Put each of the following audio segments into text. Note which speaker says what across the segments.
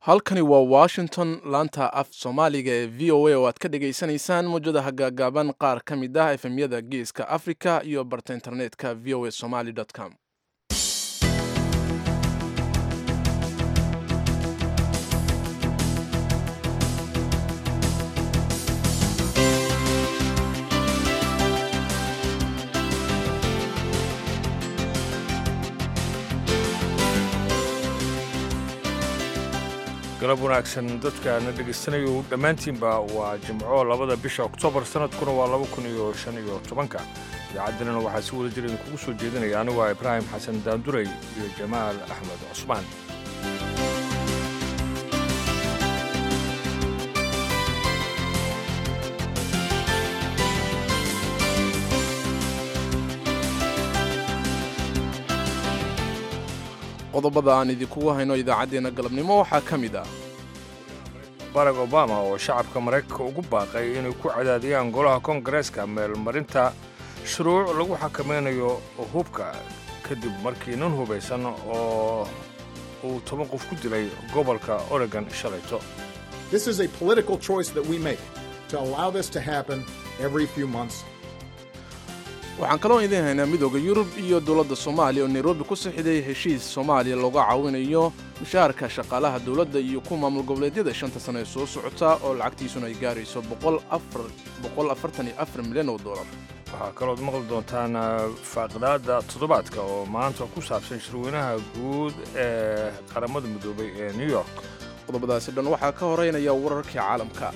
Speaker 1: halkani waa washington laanta af soomaaliga ee v o a oo aad ka dhagaysanaysaan mawjadaha gaagaaban qaar ka mid ah efemyada geeska africa iyo barta internetka v o a somaly com
Speaker 2: galab wanaagsan dadkaana dhegaystanayo dhammaantiinba waa jimco labada bisha oktoobar sanadkuna waa laba kun iyo shan iyo tobanka idaacaddana waxaa si wada jira idinkugu soo jeedinaya anigu waa ibraahim xasan daanduray iyo jamaal axmed cusmaan
Speaker 1: qodobada aan idinkugu hayno idaacaddeenna galabnimo waxaa ka mid ah
Speaker 2: barack obama oo shacabka maraykanka ugu baaqay inay ku cadaadiyaan golaha koongareeska meelmarinta shuruuc lagu xakamaynayo hubka kadib markii nin hubaysan oo uu toban qof ku dilay gobolka oregon shalayto
Speaker 3: This is a political choice that we make to allow this to happen every few months.
Speaker 1: waxaan kaloo idiin haynaa midooda yurub iyo dowladda soomaaliya oo nairobi ku sixiday heshiis soomaaliya looga caawinayo mushaharka shaqaalaha dowladda iyo ku maamul goboleedyada shanta sano ee soo socota oo lacagtiisuna ay gaarayso milyan oo dolar
Speaker 2: waxaa kalood maqli doontaan faaqidaadda toddobaadka oo maanta ku saabsan shirweynaha guud ee qaramada midoobay ee new york
Speaker 1: qodobadaasi dhan waxaa ka horeynaya wararkii caalamka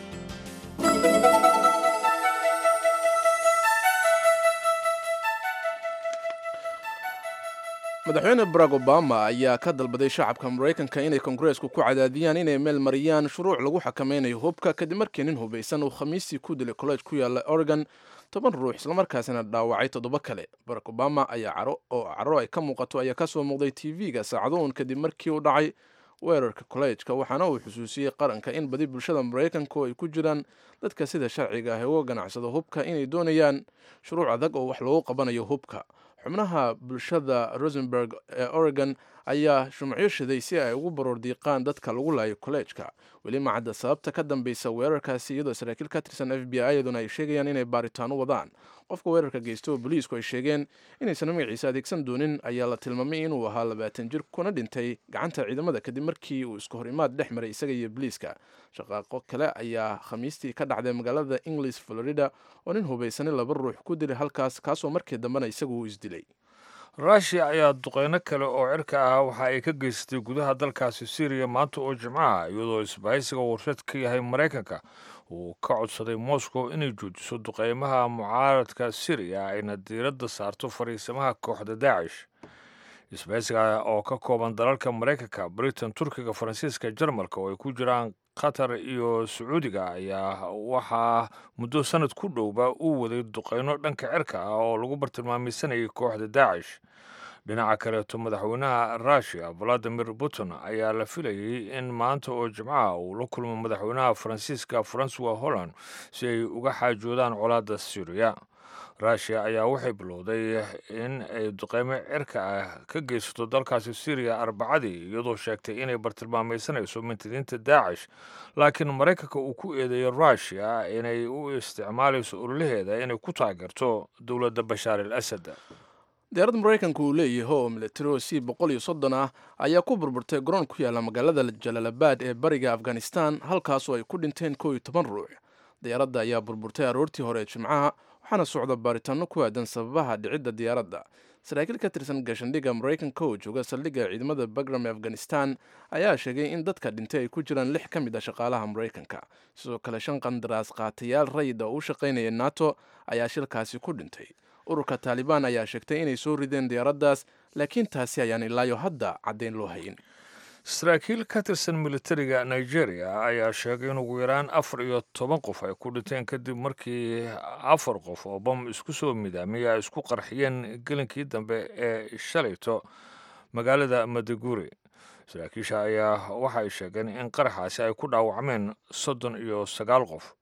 Speaker 1: madaxweyne barack obama ayaa ka dalbaday shacabka maraykanka inay kongareesku ku cadaadiyaan inay meel mariyaan shuruuc lagu xakamaynayo hubka kadib markii nin hubaysan uu khamiistii ku dilay college ku yaalla oregon toban ruux islamarkaasina dhaawacay toddoba kale barack obama ayaa caro oo caro ay ka muuqato ayaa kasoo muuqday tv-ga saacadoon kadib markii uu dhacay weerarka kollejka waxaana uu xusuusiyey qaranka in badi bulshada maraykanku ay ku jiraan dadka sida sharciga ah ee uga ganacsado hubka inay doonayaan shuruuc adag oo wax loogu qabanayo hubka xubnaha bulshada rosenberg ee oregon ayaa shumacyo shiday si ay ugu baroor diiqaan dadka lagu laayo kollejka weli macadda sababta ka dambeysa weerarkaasi iyadoo saraakiil ka tirsan f b i yaduna ay sheegayaan inay baaritaano wadaan qofka weerarka geysta oo boliisku ay sheegeen inaysan magaciisa adeegsan doonin ayaa la tilmaamay inuu ahaa labaatan jir kuna dhintay gacanta ciidamada kadib markii uu isku horimaad dhex maray isaga iyo boliiska shaqaaqo kale ayaa khamiistii ka dhacday magaalada inglis florida oo nin hubaysani laba ruux ku dilay halkaas kaasoo markii dambena isagu uu isdilay
Speaker 2: ruushiya ayaa duqeyno kale oo cirka ah waxa ay ka geysatay gudaha dalkaasi syriya maanta oo jimcaha iyadoo isbahaysiga warshad ka yahay maraykanka uu ka codsaday moscow inay joojiso duqeymaha mucaaradka syriya ayna diiradda saarto fariisamaha kooxda daacish isbahaysiga oo ka kooban dalalka maraykanka britain turkiga faransiiska jarmalka oo ay ku jiraan qatar iyo sacuudiga ayaa waxaa muddo sanad ku dhowba uu waday duqeyno dhanka cirka ah oo lagu bartilmaameysanayay kooxda daacish dhinaca kaleeto madaxweynaha russiya valadimir putin ayaa la filayay in maanta oo jimcaha uu la kulmo madaxweynaha faransiiska francois holland si ay uga xaajoodaan colaadda syriya russiya ayaa waxay bilowday in ay duqeymo cirka ah ka geysato dalkaasi syriya arbacadii iyadoo sheegtay inay bartilmaameysanayso mintidiinta daacish laakiin maraykanka uu ku eedeeyay russiya inay u isticmaalayso ololaheeda inay ku taageerto dowladda bashaar al asad
Speaker 1: diyaarad maraykanka uu leeyahay oo milatari c boqol iyo soddon ah ayaa ku burburtay garoon ku yaalla magaalada jalaalabad ee bariga afghanistan halkaasoo ay ku dhinteen kow iyo toban ruux diyaaradda ayaa burburtay aroortii hore ee jimcaha waxaana socda baaritaano ku aadan sababaha dhicidda diyaaradda saraakiil ka tirsan gaashandhigga maraykanka oo jooga saldhigga ciidamada bagram ee afghanistan ayaa sheegay in dadka dhintay ay ku jiraan lix ka mid a shaqaalaha maraykanka sidoo kale shan qandaraas qaatayaal rayid oo u shaqaynaya nato ayaa shilkaasi ku dhintay ururka taalibaan ayaa sheegtay inay soo rideen diyaaraddaas laakiin taasi ayaan ilaayo hadda caddayn loo hayin
Speaker 2: saraakiil ka tirsan militariga nigeria ayaa sheegay in ugu yaraan afar iyo toban qof ay ku dhinteen kadib markii afar qof oo bam isku soo midaamay ay isku qarxiyeen gelinkii dambe ee shalayto magaalada madaguri saraakiisha ayaa waxay sheegeen in qaraxaasi ay ku dhaawacmeen soddon iyo sagaal qof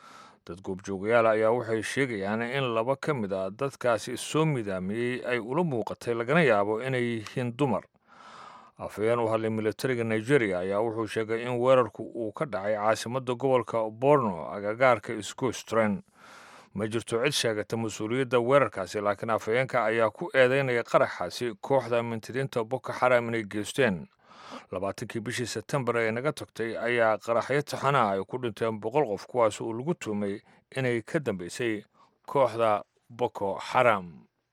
Speaker 2: dad goobjoogayaal ayaa waxay sheegayaan in laba ka mid a dadkaasi soo midaamiyey ay ula muuqatay lagana yaabo inay yihiin dumar afhayeen u hadlay militariga nigeria ayaa wuxuu sheegay in weerarku uu ka dhacay caasimadda gobolka borno agagaarka isgoostren ma jirto cid sheegata mas-uuliyadda weerarkaasi laakiin afhayeenka ayaa ku eedeynaya qaraxaasi kooxda mintidiinta boko xaram inay geysteen labaatankii bishii sebtembar ee naga tagtay ayaa qaraxyo taxana ay ku dhinteen boqol qof kuwaas uu lagu tuumay inay ka dambeysay kooxda boko xaram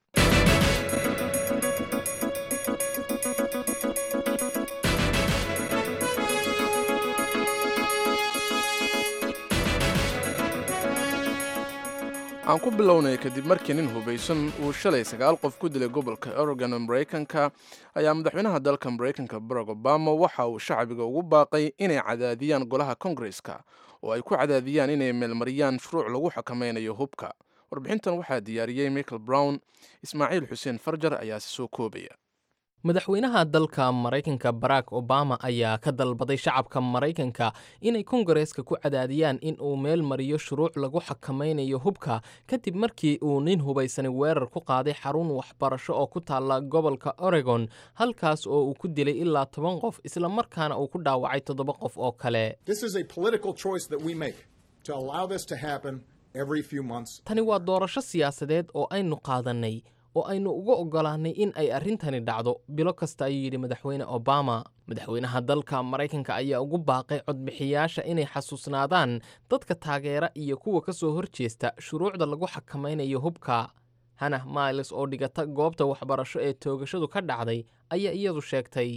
Speaker 1: aan ku bilownay kadib markii nin hubaysan uu shalay sagaal qof ku dilay gobolka oregon ee maraykanka ayaa madaxweynaha dalka maraykanka barack obama waxa uu shacbiga ugu baaqay inay cadaadiyaan golaha kongareska oo ay ku cadaadiyaan inay meelmariyaan shuruuc lagu xakameynayo hubka warbixintan waxaa diyaariyey michael brown ismaaciil xuseen farjar ayaase soo koobaya
Speaker 4: madaxweynaha dalka maraykanka barack obama ayaa ka dalbaday shacabka maraykanka inay kongareska ku cadaadiyaan in uu meel mariyo shuruuc lagu xakamaynayo hubka kadib markii uu nin hubaysani weerar ku qaaday xarun waxbarasho oo ku taalla gobolka oregon halkaas oo uu ku dilay ilaa toban qof isla markaana uu ku dhaawacay toddoba qof oo kale tani waa doorasho siyaasadeed oo aynu qaadannay oo aynu uga oggolaannay in ay arrintani dhacdo bilo kasta ayuu yidhi madaxweyne obama madaxweynaha dalka maraykanka ayaa ugu baaqay codbixiyaasha inay xasuusnaadaan dadka taageera iyo kuwa ka soo horjeesta shuruucda lagu xakamaynayo hubka hanah miles oo dhigata goobta waxbarasho ee toogashadu ka dhacday ayaa iyadu sheegtay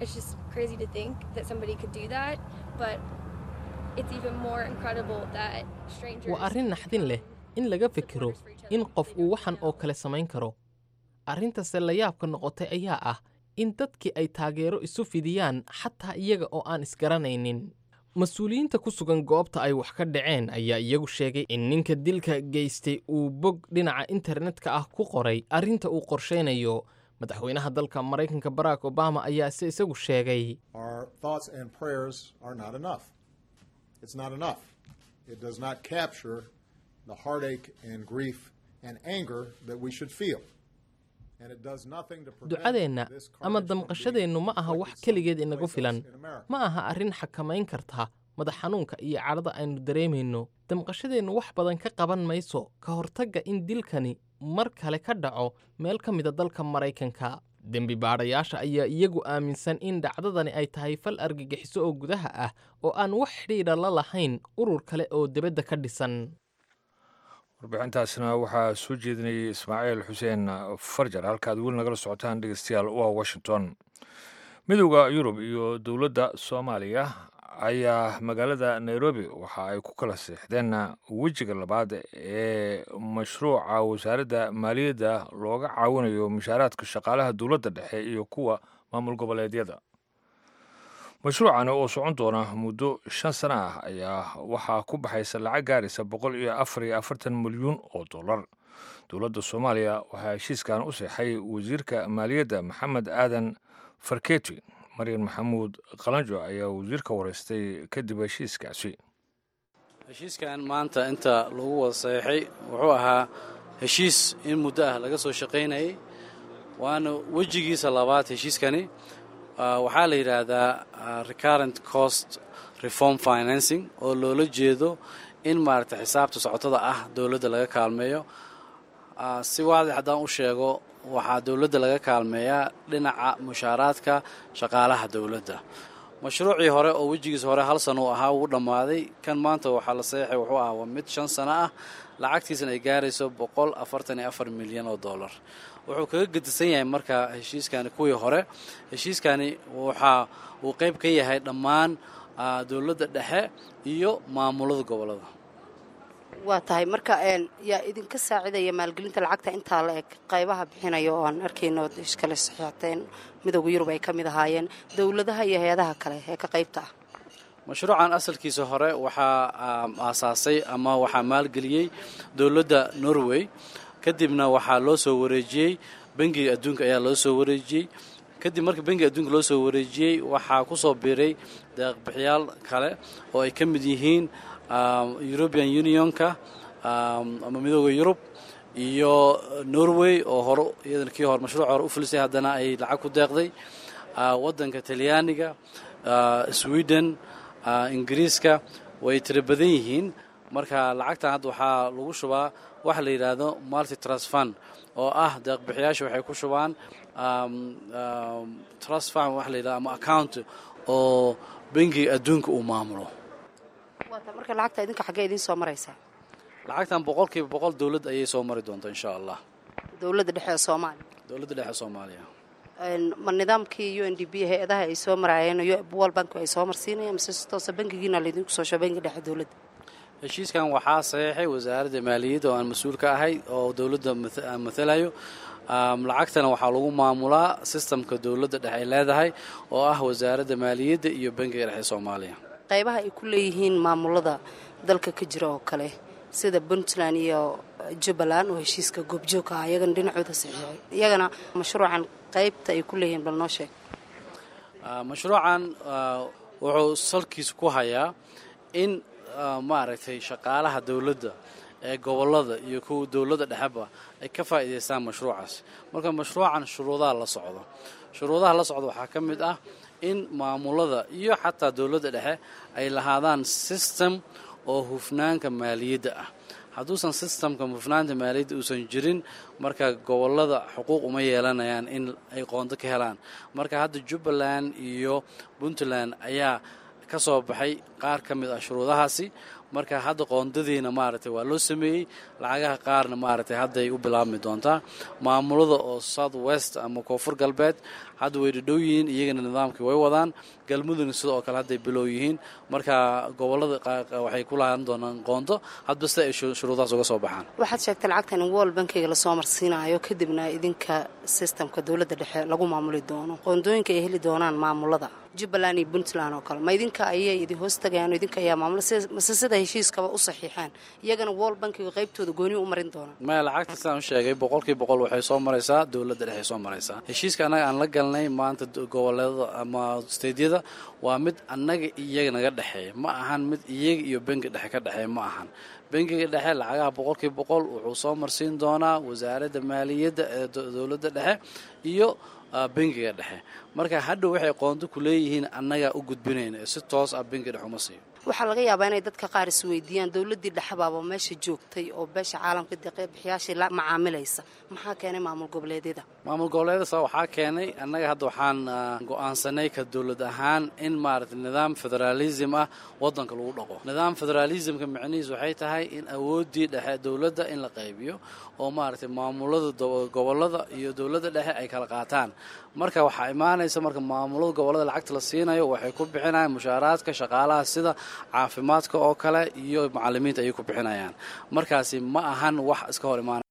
Speaker 4: waa arrin naxdin leh in laga fikiro in qof uu waxan oo kale samayn karo arrintase layaabka noqotay ayaa ah in dadkii ay taageero isu fidiyaan xataa iyaga oo aan isgaranaynin mas-uuliyiinta ku sugan goobta ay wax ka dhaceen ayaa iyagu sheegay in ninka dilka geystay uu bog dhinaca internetka ah ku qoray arrinta uu qorshaynayo madaxweynaha dalka maraykanka barack obama ayaa se isagu sheegay ducadeenna ama damqashadeennu ma aha wax keligeed inagu filan ma aha arrin xakamayn karta madax xanuunka iyo cadhada aynu dareemayno damqashadeennu wax badan ka qaban mayso ka hortagga in dilkani mar kale ka dhaco meel ka mida dalka maraykanka dembi baadhayaasha ayaa iyagu aaminsan in dhacdadani ay tahay fal argagixiso oo gudaha ah oo aan wax xidhiidha la lahayn urur kale oo debadda ka dhisan
Speaker 2: warbixintaasna waxaa soo jeedinayay ismaaciil xuseen farjar halkaad weli nagala socotaan dhegeystayaal waa washington midowda yurub iyo dowladda soomaaliya ayaa magaalada nairobi waxa ay ku kala seexdeen wejiga labaad ee mashruuca wasaaradda maaliyadda looga caawinayo mushaaraadka shaqaalaha dowladda dhexe iyo kuwa maamul goboleedyada mashruucani oo socon doona muddo shan sano ah ayaa waxaa ku baxaysa lacag gaaraysa boqol iyo afar iyo afartan milyuun oo dollar dowladda soomaaliya waxaa heshiiskan u seexay wasiirka maaliyadda maxamed aadan farketi maryan maxamuud qalanjo ayaa wasiirka wareystay kadib heshiiskaasi
Speaker 5: heshiiskan maanta inta lagu wada saxeixay wuxuu ahaa heshiis in muddo ah laga soo shaqaynayay waana wejigiisa labaad heshiiskani waxaa la yidhaahdaa recurrent cost reform financing oo loola jeedo in maaragtay xisaabta socotada ah dowladda laga kaalmeeyo si waadix haddaan u sheego waxaa dowladda laga kaalmeeyaa dhinaca mushaaraadka shaqaalaha dowladda mashruucii hore oo wejigiisa hore hal sano uu ahaa wuu dhammaaday kan maanta waxaa la saxeixay wuxuu ahaa waa mid shan sano ah lacagtiisana ay gaarayso boqol afartan iyo afar milyan oo dollar wuxuu kaga gedisan yahay marka heshiiskani kuwii hore heshiiskani waxaa uu qayb ka yahay dhammaan dowladda dhexe iyo maamulada gobollada
Speaker 6: waa tahay marka yaa idinka saacidaya maalgelinta lacagta intaa la eg qaybaha bixinaya oo aan arkayno iskale saxiixateen midowda yurub ay ka mid ahaayeen dowladaha iyo hay-adaha kale ee ka qaybta ah
Speaker 5: mashruucan asalkiisa hore waxaa aasaasay ama waxaa maalgeliyey dowladda norway kadibna waxaa loo soo wareejiyey bangiga adduunka ayaa loo soo wareejiyey kadib markii bangiga adduunka loo soo wareejiyey waxaa ku soo biiray deeqbixiyaal kale oo ay ka mid yihiin european unionka ama midooda yurub iyo norway oo hore iyadana kii hore mashruuc hore u filisay haddana ay lacag ku deeqday waddanka talyaaniga sweden ingiriiska way tira badan yihiin marka lacagtan hadda waxaa lagu shubaa waxa la yidhaahdo multi trust fund oo ah deeqbixiyaasha waxay ku shubaan trust fund waxa la yidhahdo ama account oo bangiga adduunka uu maamulo
Speaker 6: marka lacagta idinka xaggee idiin soo maraysaa
Speaker 5: lacagtan boqolkiiba boqol dowladd ayay soo mari doontaa insha allah
Speaker 6: dowladda dhexe ee soomaaliya
Speaker 5: dowladda dhexe soomaaliya
Speaker 6: ma nidaamkii u n d b hay-adaha ay soo maraayeen world bank ay soo marsiinayaan mise si toosa bankigiina laydinku soo sho bankiga dhexe dowladda
Speaker 5: heshiiskan waxaa saxiixay wasaaradda maaliyadda oo aan mas-uul ka ahay oo dowladda aan matalayo lacagtana waxaa lagu maamulaa sistamka dowladda dhexe ay leedahay oo ah wasaaradda maaliyadda iyo bankiga dhexe soomaaliya
Speaker 6: qaybaha ay ku leeyihiin maamulada dalka ka jira oo kale sida puntland iyo jubbaland oo heshiiska goobjoogka ah iyagana dhinacooda saxiixay iyagana mashruucan qaybta ay ku leeyihiin bal noo sheeg
Speaker 5: mashruucan wuxuu salkiisa ku hayaa in maaragtay shaqaalaha dowladda ee gobollada iyo kuwa dowladda dhexeba ay ka faa'iidaystaan mashruucaas marka mashruucan shuruudaha la socdo shuruudaha la socdo waxaa ka mid ah in maamulada iyo xataa dowladda dhexe ay lahaadaan system oo hufnaanka maaliyadda ah hadduusan sistamka hufnaanta maaliyadda uusan jirin marka gobollada xuquuq uma yeelanayaan in ay qoonto ka helaan marka hadda jubbaland iyo puntland ayaa ka soo baxay qaar ka mid ah shuruudahaasi marka hadda qoondadiina maaragtay waa loo sameeyey lacagaha qaarna maaragtay hadday u bilaabmi doontaa maamulada oo south west ama koonfur galbeed hadda way dhadhow yihiin iyagana nidaamkii way wadaan galmudugna sidoo kale hadday bilow yihiin marka gobollada waxay ku lahaan doonaan qoonto hadba sida ay shuruudahaas uga soo baxaan
Speaker 6: waxaad sheegtay lacagtan in world bankiga lasoo marsiinayo kadibna idinka sistamka dowladda dhexe lagu maamuli doono qoondooyinka ay heli doonaan maamulada jubbaland iyo puntland oo kale ma idinka ayay idin hoos tagayaan idinka ayaa maamula mase sida heshiiskaba u saxiixaan iyagana world bankiga qaybtooda gooni u marin doonaan
Speaker 5: maya lacagta sidaan u sheegay boqolkii boqol waxay soo maraysaa dowladda dhexe soo maraysaa heshiiska annaga aan la galnay maanta goboleedada ama steydyada waa mid annaga iyaga naga dhexeeya ma ahan mid iyaga iyo bangi dhexe ka dhexeeya ma ahan bangiga dhexe lacagaha boqolkii boqol wuxuu soo marsiin doonaa wasaaradda maaliyadda ee dowladda dhexe iyo bangiga dhexe marka hadhow waxay qoonto ku leeyihiin annagaa u gudbinayna ee si toos ah bangi dhexe uma siiyo
Speaker 6: waxaa laga yaabaa inay dadka qaar is weydiiyaan dowladdii dhexbaaba meesha joogtay oo beesha caalamka deeqbixiyaashii la macaamilaysa maxaa keenay maamul goboleedyada
Speaker 5: maamul goboleedyada waxaa keenay annaga hadda waxaan go'aansanay ka dowlad ahaan in maaragtay nidaam federaalism ah waddanka lagu dhaqo nidaam federalismka micnihiis waxay tahay in awooddii dhexe dowladda in la qaybiyo oo maaragtay maamulada gobollada iyo dowladda dhexe ay kala qaataan marka waxaa imaanaysa marka maamulada gobollada lacagta la siinayo waxay ku bixinayaan mushaaraadka shaqaalaha sida caafimaadka oo kale iyo macalimiinta ayay ku bixinayaan markaasi ma ahan wax iska hor imaanaya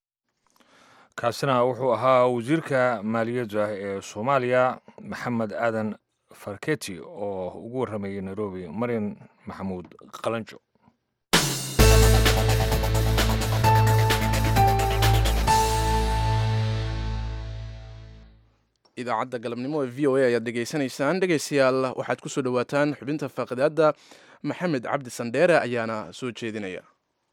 Speaker 2: kaasina wuxuu ahaa wasiirka maaliyadda ee soomaaliya maxamed aadan farketi oo ugu warramayay nairobi maryan maxamuud qalanjo
Speaker 1: idaacadda galabnimo ee v o a ayaad dhegaysanaysaan dhegaystayaal waxaad ku soo dhowaataan xubinta faaqidaadda maxamed cabdi sandheere ayaana soo jeedinaya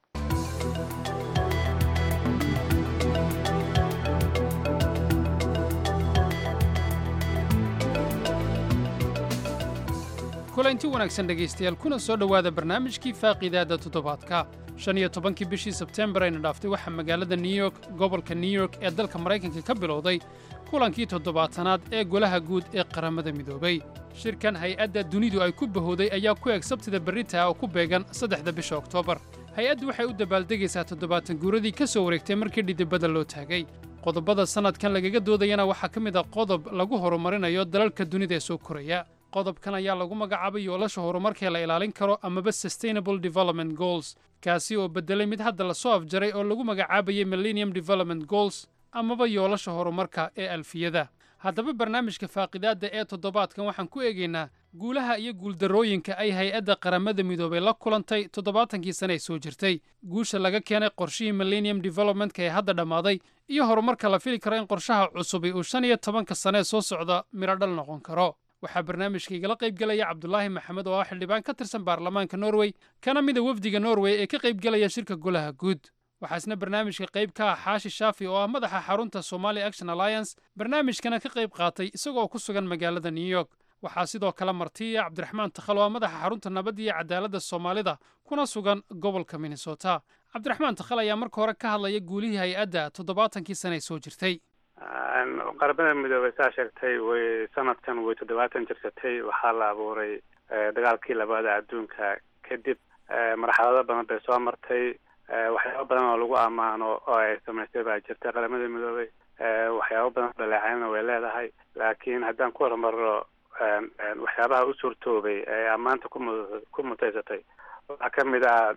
Speaker 7: kulanti wanaagsan dhegaystayaal kuna soo dhowaada barnaamijkii faaqiidaadda toddobaadka shan iyo tobankii bishii sebteembar ayna dhaaftay waxaa magaalada new york gobolka new york ee dalka maraykanka ka bilowday kulankii toddobaatanaad ee golaha guud ee qaramada midoobay shirkan hay-adda dunidu ay ku bahooday ayaa ku eg sabtida berritaa oo ku beegan saddexda bisha oktoobar hay-addu waxay u dabaaldegaysaa toddobaatan guuradii ka soo wareegtay markii dhidibada loo taagay qodobada sannadkan lagaga doodayana waxaa ka mid a qodob lagu horumarinayo dalalka dunida ee soo koraya qodobkan ayaa lagu magacaabay yoolasha horumarkee la ilaalin karo amaba sustainable development goals kaasi oo beddelay mid hadda la soo afjaray oo lagu magacaabayay millennium development goals amaba yoolasha horumarka ee alfiyada haddaba barnaamijka faaqidaadda ee toddobaadkan waxaan ku eegaynaa guulaha iyo guuldarrooyinka ay hay-adda qaramada midoobay la kulantay toddobaatankii sane ee soo jirtay guusha laga keenay qorshihii millennium developmentka ee hadda dhammaaday iyo horumarka la fili karo in qorshaha cusubi uu shan iyo tobanka sanee soo socda midhodhal noqon karo waxaa barnaamijka igala qayb gelaya cabdulaahi maxamed oo ah xildhibaan ka tirsan baarlamaanka norway kana mida wefdiga norway ee ka qayb gelaya shirka golaha guud waxaasna barnaamijka qayb ka ah xaashi shaafi oo ah madaxa xarunta somali action alliance barnaamijkana ka qayb qaatay isagoo ku sugan magaalada new york waxaa sidoo kale martiya cabdiraxmaan takhalo ah madaxa xarunta nabadda iyo cadaaladda soomaalida kuna sugan gobolka minnesota cabdiraxmaan takhal ayaa marka hore ka hadlaya guulihii hay-adda toddobaatankii sane ay soo jirtay
Speaker 8: qaramada midoobey saa sheegtay way sanadkan way toddobaatan jirsatay waxaa la abuuray dagaalkii labaada adduunka kadib marxalado badan bay soo martay waxyaabo badan oo lagu ammaano oo ay samaystay baa jirta qaramada midoobey waxyaabo badan dhaleecaynna way leedahay laakiin haddaan ku hormarno waxyaabaha u suurtoobay ee ammaanta kumu ku mutaysatay waxaa ka mid ah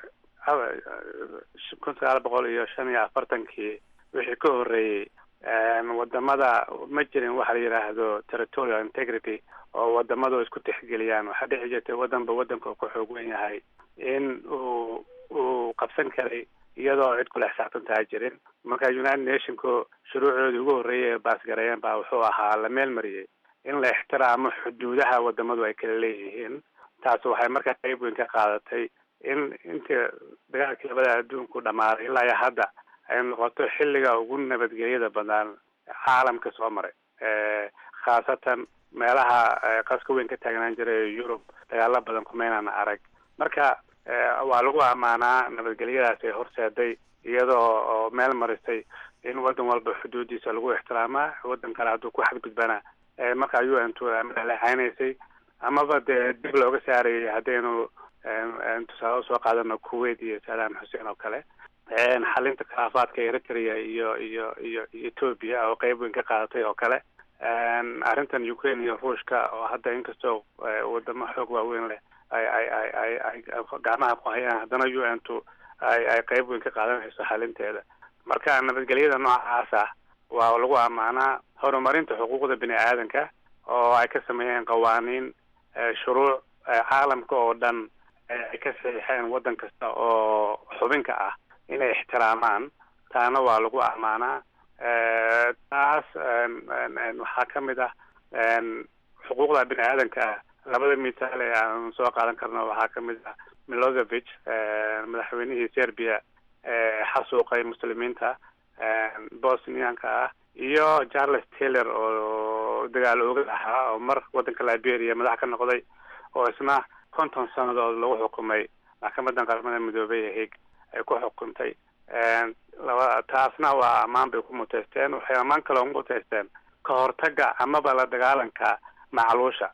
Speaker 8: kun sagaal boqol iyo shan iyo afartankii wixii ka horreeyey wadamada ma jirin waxa la yidhaahdo territorial integrity oo wadamadu isku tixgeliyaan waxaa dhici jirtay wadanba wadanka uu ku xoog wen yahay in uu uu qabsan karay iyadoo cid kula xisaabtantaa jirin marka united nationku shuruucoodii ugu horreeyay ee baasgareeyeen baa wuxuu ahaa la meel mariyey in la ixtiraamo xuduudaha wadamadu ay kala leeyihiin taas waxay markaa qayb weyn ka qaadatay in intii dagaalkii labada adduunku dhammaaday ilaa iyo hadda ay noqoto xilliga ugu nabadgelyada badan caalamka soo maray khaasatan meelaha qaska weyn ka taagnaan jiray yurub dagaalo badan kumaynaan arag marka waa lagu ammaanaa nabadgelyadaas ay horseeday iyadoo oo meel marisay in wadan walba xuduudiisa lagu ixtiraamaa wadan kale hadduu ku xadgudbana markaa u n t madaxlexaynaysay amaba dee dib looga saarayay haddaynu tusaale usoo qaadano kuwait iyo saddam xuseen oo kale xalinta khilaafaadka eritrea iyo iyo iyo iyo ethoopia oo qeyb weyn ka qaadatay oo kale arrintan ukraine iyo ruushka oo hadda inkastoo wadamo xoog waaweyn leh ay ay ay ay ay gacmaha ku hayaan haddana u n t ay ay qeyb weyn ka qaadanayso xalinteeda marka nabadgelyada noocaas ah waa lagu ammaanaa horumarinta xuquuqda bini aadanka oo ay ka sameeyeen qawaaniin shuruuc caalamka oo dhan ay ka saxiixeen waddan kasta oo xubinka ah inay ixtiraamaan taana waa lagu ammaanaa taas waxaa ka mid ah xuquuqda bini aadanka ah labada misaal ee aan soo qaadan karno waxaa ka mid ah milosevic madaxweynihii serbia xasuuqay muslimiinta bosnianka ah iyo charles taylor oo dagaal oogad ahaa oo mar waddanka liberia madax ka noqday oo isna konton sannadood lagu xukumay maxkamadan qaramada midoobey ee hig ay ku xukuntay laba taasna waa ammaan bay ku muteysteen waxay ammaan kaloo ku muteysteen ka hortaga amaba la dagaalanka macluusha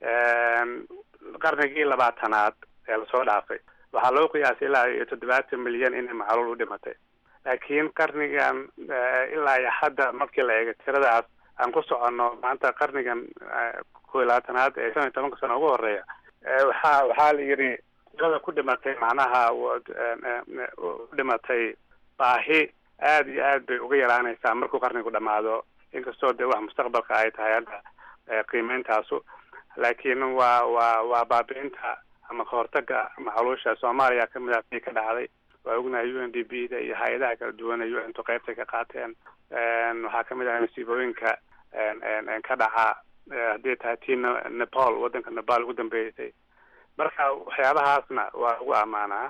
Speaker 8: qarnigii labaatanaad ee lasoo dhaafay waxaa loo qiyaasay ilaa iyo toddobaatan milyan inay macluul u dhimatay laakiin qarnigan ilaa iyo hadda markii la eego tiradaas aan ku soconno maanta qarnigan kow iyo labaatanaad ee shan iyo tobanka sano ugu horeeya waxaa waxaa la yidhi tirada ku dhimatay macnaha u dhimatay baahi aada iyo aad bay uga yaraanaysaa markuu qarnigu dhamaado inkastoo dee wax mustaqbalka ay tahay hadda qiimeyntaasu laakiin waa waa waa baabi'inta ama kahortaga macluusha soomaaliya kamid ah tii ka dhacday waa ognahay u n d b da iyo hay-adaha kala duwan ee u n tu qeybtay ka qaateen waxaa kamid ah masiibooyinka ka dhaca haddii tahay tii nepal waddanka nepal ugu dambeysay marka waxyaabahaasna waa lagu ammaanaa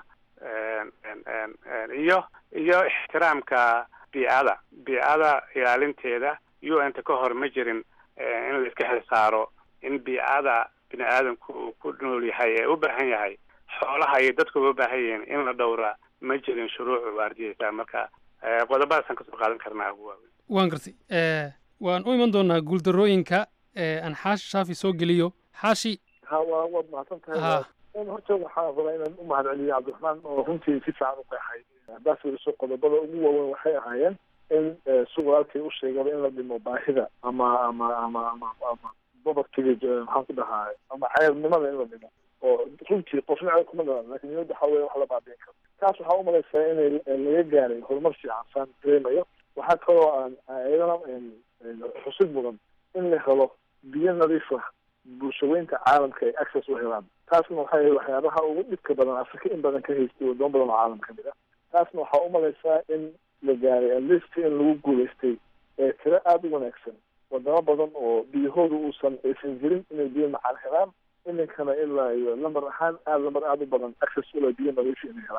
Speaker 8: iyo iyo ixtiraamka biicada biicada ilaalinteeda u n ta ka hor ma jirin in la iska xil saaro in biicada bini aadamku uu ku nool yahay ee u baahan yahay xoolaha iyo dadku u baahan yihiin in la dhowra ma jirin shuruuc waardiyeysa marka qodobadaasaan kasoo qaadan karnaa ugu waaweyn
Speaker 7: waan gartay waan u iman doonaa guuldarooyinka aan xaashi shaafi soo geliyo xaashi
Speaker 9: ha waa waad mahadsan tahay horta waxaa rabaa inaan u mahad celiyo cabdiraxmaan oo runtii si fiican u qeexay haddaad fiiriso qodobada ugu waaweyn waxay ahaayeen in si walaalkay u sheegaba in la dhimo baahida ama ama ama ama ama povertyga maxaan ku dhahaa ama ceebnimada in la dhimo oo runtii qofna ceeb kuma dhalan lakin niyadda waxaa weya wax la baabiin karo taas waxaa umalaysaa inay laga gaaray horumar fiican saan dareemayo waxaa kaloo aan iyadana xusid mudan in la helo biyo nadiif ah bulshaweynta caalamka ay access u helaan taasna waxay waxyaabaha ugu dhibka badan afrika in badan ka haystay wadamo badan oo caalam kamid ah taasna waxaa umalaysaa in la gaaray atleast in lagu guulaystay ee tiro aada u wanaagsan wadamo badan oo biyahooda uusan aysan jirin inay biyo macaan helaan iminkana ilaa iyo lambar ahaan aada lambar aada u badan access ula biyo nadiif inay helaan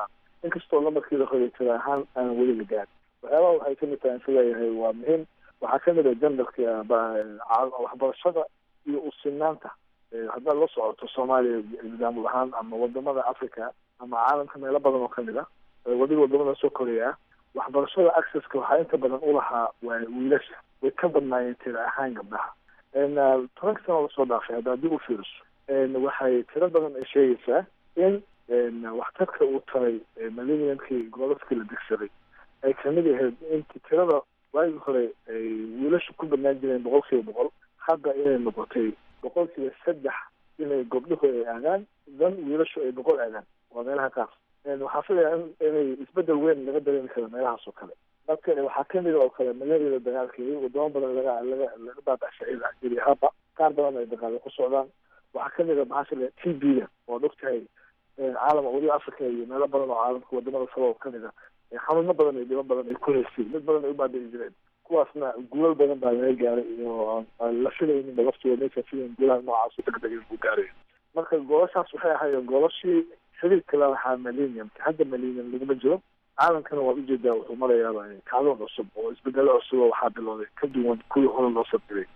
Speaker 9: inkastoo lamarkiida hore tira ahaan aanan weli la gaarin waxyaabaha waxay kamid tahay insu leeyahay waa muhiim waxaa kamid ah jandarka waxbarashada iyo usinaanta haddaad la socoto soomaaliya nidaamul ahaan ama wadamada africa ama caalamka meelo badan oo kamid ah wadiga wadamada soo koreya ah waxbarashada accesska waxaa inta badan ulahaa waa wiilasha way ka badnaayeen tira ahaan gabdhaha tobanka sano lasoo dhaafay hadda haddii u fiiriso waxay tiro badan ay sheegaysaa in waxtarka uu taray millenniumkii gobolafkii la degsaday ay kamid ahayd inti tirada waagii hore ay wiilasha ku badnaan jireen boqol kiiba boqol hadda inay noqotay boqol kiiba saddex inay gobdhuhu ay aadaan dan wiilashu ay boqol aadaan waa meelaha qaar waxaa filaya inay isbedel weyn laga dareemi karo meelahaas oo kale marka waxaa kamid oo kale malaria dagaalkeedi wadamo badan laga laga laga baabashay jiri haba qaar badan ay dagaalo ku socdaan waxaa kamid a maxaa fila t b da oo ogtahay caalam weliba africa iyo meelo badan oo caalamka wadamada kale oo kamid a xanuuno badan iyo dhibo badan ay ku haysay mid badan ay u baabili jireen kuwaasna guulal badan baa laga gaaray iyo aan la filaynin laftooda maysa filayn guulaha noocaas degdeg inuu gaarayo marka goolashaas waxay ahaayeen goolashii xiriirka la lahaa millenniumka hadda millennium laguma jiro caalamkana waad ujeedaa wuxuu marayaaba kacdoon cusub oo isbedelo cusub oo waxaa bilowday ka duwan kuwii hore loo sabdiray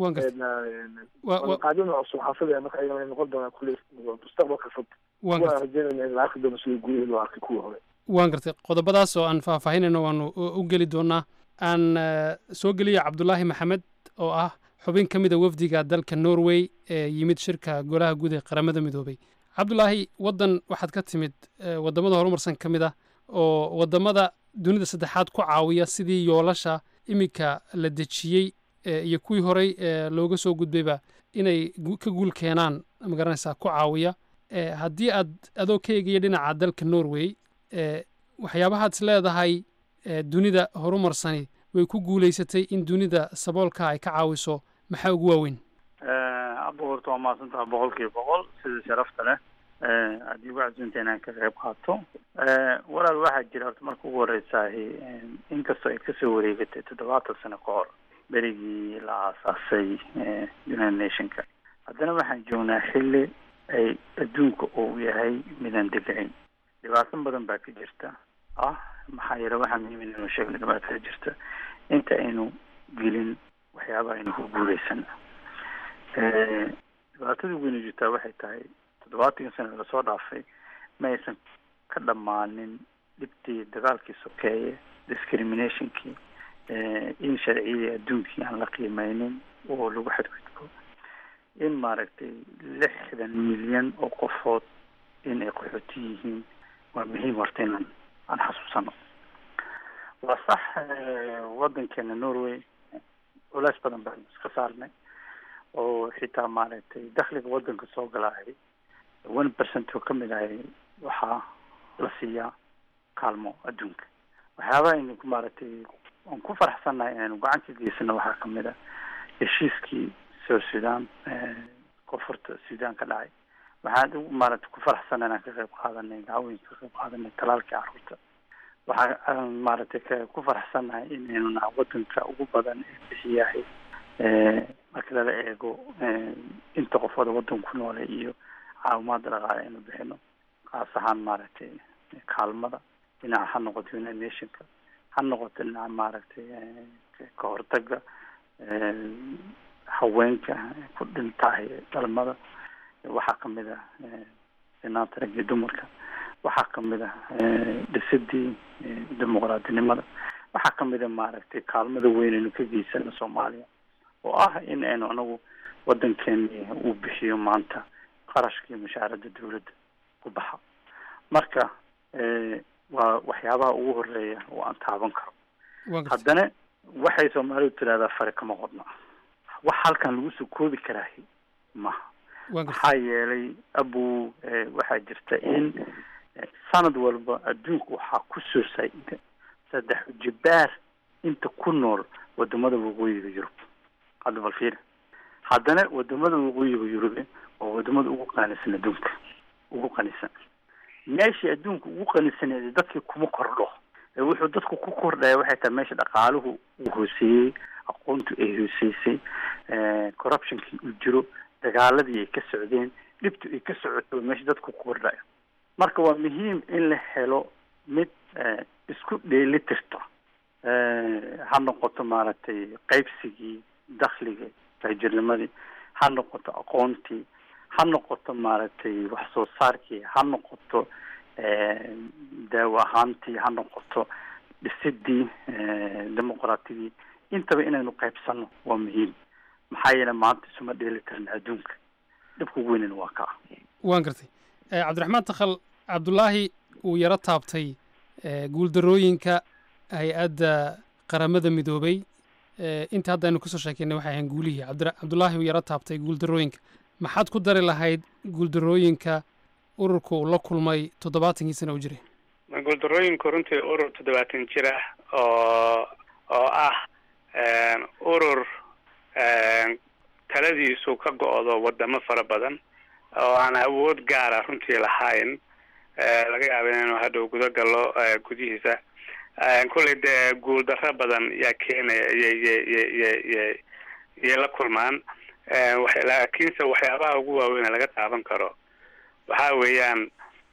Speaker 9: qaadina cusub waxaa filaya marka ayagana ay noqon doonaan kulli mustaqbalka fog kuwa rajeynayna in la arki doono sidii gurihii loo arkay kuwii hore
Speaker 7: waan gartay qodobadaas oo aan faahfaahinayno waanu u geli doonaa aan soo geliya cabdulaahi maxamed oo ah xubin ka mid a wafdiga dalka norway ee yimid shirka golaha guud ee qaramada midoobay cabdulaahi waddan waxaad ka timid wadamada horumarsan ka mid ah oo wadamada dunida saddexaad ku caawiya sidii yoolasha iminka la dejiyey iyo kuwii horey looga soo gudbayba inay ka guul keenaan magaranaysaa ku caawiya haddii aad adoo ka eegaya dhinaca dalka norway waxyaabahaad is leedahay dunida horumarsani way ku guulaysatay in dunida saboolka ay ka caawiso maxaa ugu waaweyn
Speaker 10: abuurta waa mahadsantaha boqol kiiba boqol sida sharafta leh haddii ugu casuunta inaan ka qayb qaato walaal waxaa jira horta marka ugu horeysaah inkastoo ay kasoo wareegatay toddobaatan sano ka hor berigii la aasaasay united nationka haddana waxaan joognaa xilli ay adduunka uu yahay midaan degicin dhibaato badan baa ka jirta ah maxaa yeele waxaa muhiim inaynu sheegno dhibaatada jirta inta aynu gelin waxyaabaha aynu ku guuleysan dhibaatada ugu weyna jirtaa waxay tahay toddobaatankii sana lasoo dhaafay ma aysan ka dhammaanin dhibtii dagaalkii sokeeye discriminationkii in sharciyadii adduunkii aan la qiimeynin oo lagu xadgudbo in maaragtay lixdan milyan oo qofood in ay qaxooti yihiin waa muhiim horta inaan aan xasuusano waa sax waddankeena norway culeys badan baan iska saarnay oo xitaa maaragtay dakhliga waddanka soo galaahay one percent oo kamid ahay waxaa la siiyaa kaalmo adduunka waxyaabaha aynu maaragtay aan ku faraxsannahay inaynu gacan ka geysano waxaa kamid a heshiiskii south sudan koonfurta sudan ka dhacay waxaan maaragtay ku faraxsannahay inaan ka qayb qaadanay dacwooyinka ka qayb qaadanay talaalkii carruurta waxaa maaragtay ka ku faraxsannahay inaynu naha waddanka ugu badan ee bixiyahay marka lala eego inta qofooda waddanka ku noole iyo caawimaada dhaqaale aynu bixino kaas ahaan maaragtay kaalmada dhinaca ha noqoto united nationka ha noqoto dhinaca maaragtay ka hortaga haweenka ku dhintahay dhalmada waxaa kamid ah sinaanta rag iyo dumarka waxaa kamid ah dhisidii dimuqraadinimada waxaa kamid a maaragtay kaalmada weyn aynu ka geysano soomaaliya oo ah in aynu anagu waddankeeni uu bixiyo maanta qarashkii mushaaradda dawladda ku baxa marka waa waxyaabaha ugu horeeya oo aan taaban karo haddana waxay soomaalidu tidahdaa fare kama qodna wax halkan lagu soo koobi karaahi maha maxaa yeelay abu waxaa jirta in sanad walba adduunka waxaa ku soo saayida saddex jibaar inta ku nool wadamada waqooyiga yurub hadda bal fiir haddana wadamada waqooyiga yurube waa wadamada ugu qanisan adduunka ugu qanisan meeshii adduunka ugu qanisaneed dadkii kuma kordho wuxuu dadku ku kordhaya waxay tahay meesha dhaqaaluhu uu hooseeyey aqoontu ay hooseysay corruptionkii uu jiro dagaaladii ay ka socdeen dhibtu ay ka socoto meesha dadku ku kordhaya marka waa muhiim in la helo mid isku dheeli tirto ha noqoto maaragtay qaybsigii dakhliga taajirnimadii ha noqoto aqoontii ha noqoto maaragtay wax soo saarkii ha noqoto daawo ahaantii ha noqoto dhisidii dimuqraatidii intaba inaynu qaybsano waa muhiim maxaa yeele maanta isuma dheeli tirna adduunka dhibka ugu weynana waa kaa
Speaker 7: waan gartay cabdiraxmaan takhal cabdulaahi uu yaro taabtay guuldarooyinka hay-adda qaramada midoobay inta hadda aynu kasoo sheekeynay waxay ahayn guulihii cabdulaahi uu yaro taabtay guuldarooyinka maxaad ku dari lahayd guuldarooyinka ururka uu la kulmay toddobaatankii sana u jiray
Speaker 8: guuldarooyinku runtii urur toddobaatan jir ah oo oo ah urur taladiisu ka go-do wadamo fara badan oo aan awood gaara runtii lahayn laga yaaba inaynu hadhow guda gallo gudihiisa kulley dee guuldarro badan yaa keenaya yyyyyy yay la kulmaan laakiinse waxyaabaha ugu waaweyn laga taaban karo waxa weeyaan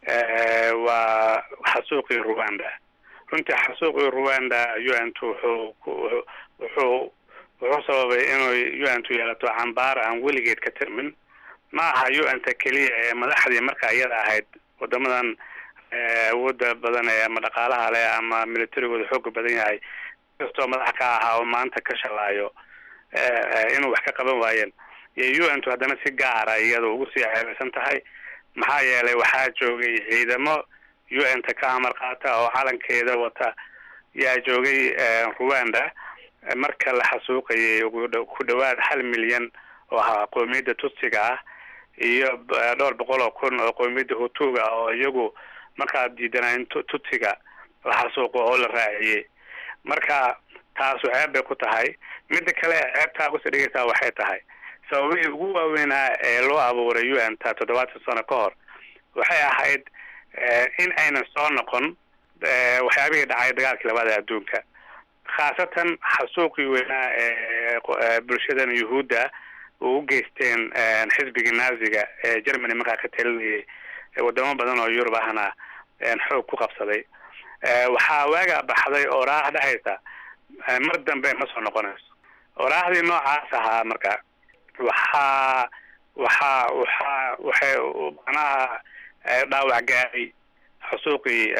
Speaker 8: waa xasuuqii rwanda runtii xasuuqii rwanda un t wuxuu wuxuu wuxuu sababay inuu un tu yeelato cambaar aan weligeed ka tirmin ma aha un ta keliya ee madaxdii marka iyada ahayd wadamadan awoodda badan ee ama dhaqaalaha leh ama militarigooda xooga badan yahay kastoo madax ka ahaa oo maanta ka shalaayo inuu wax ka qaban waayeen iyo un tu haddana si gaara iyada ugu sii ceebaysan tahay maxaa yeelay waxaa joogay ciidamo un ta ka amar qaata oo calankeeda wata yaa joogay rwanda marka la xasuuqayay ku dhawaad hal milyan oo ahaa qoomiyadda tutsiga ah iyo dhowr boqol oo kun oo qoomiyadda hutuga oo iyagu markaa diidanaayn tutsiga la xasuuqo oo la raaciyey marka taasu ceeb bay ku tahay midda kale ceebtaa kusii dhigaysaa waxay tahay sababihii ugu waaweynaa ee loo abuuray un ta toddobaatan sano ka hor waxay ahayd in aynan soo noqon waxyaabihii dhacay dagaalkii labada adduunka khaasatan xasuuqii weynaa ee bulshadan yuhuudda u u geysteen xisbigii naaziga ee germany markaa ka talinayay wadamo badan oo yurub ahna xoog ku qabsaday waxaa waaga baxday oraah dhahaysa mar dambe ma soo noqonayso oraahdii noocaas ahaa marka waxaa waxaa waxaa waxay macnaha dhaawac gaaday xusuuqii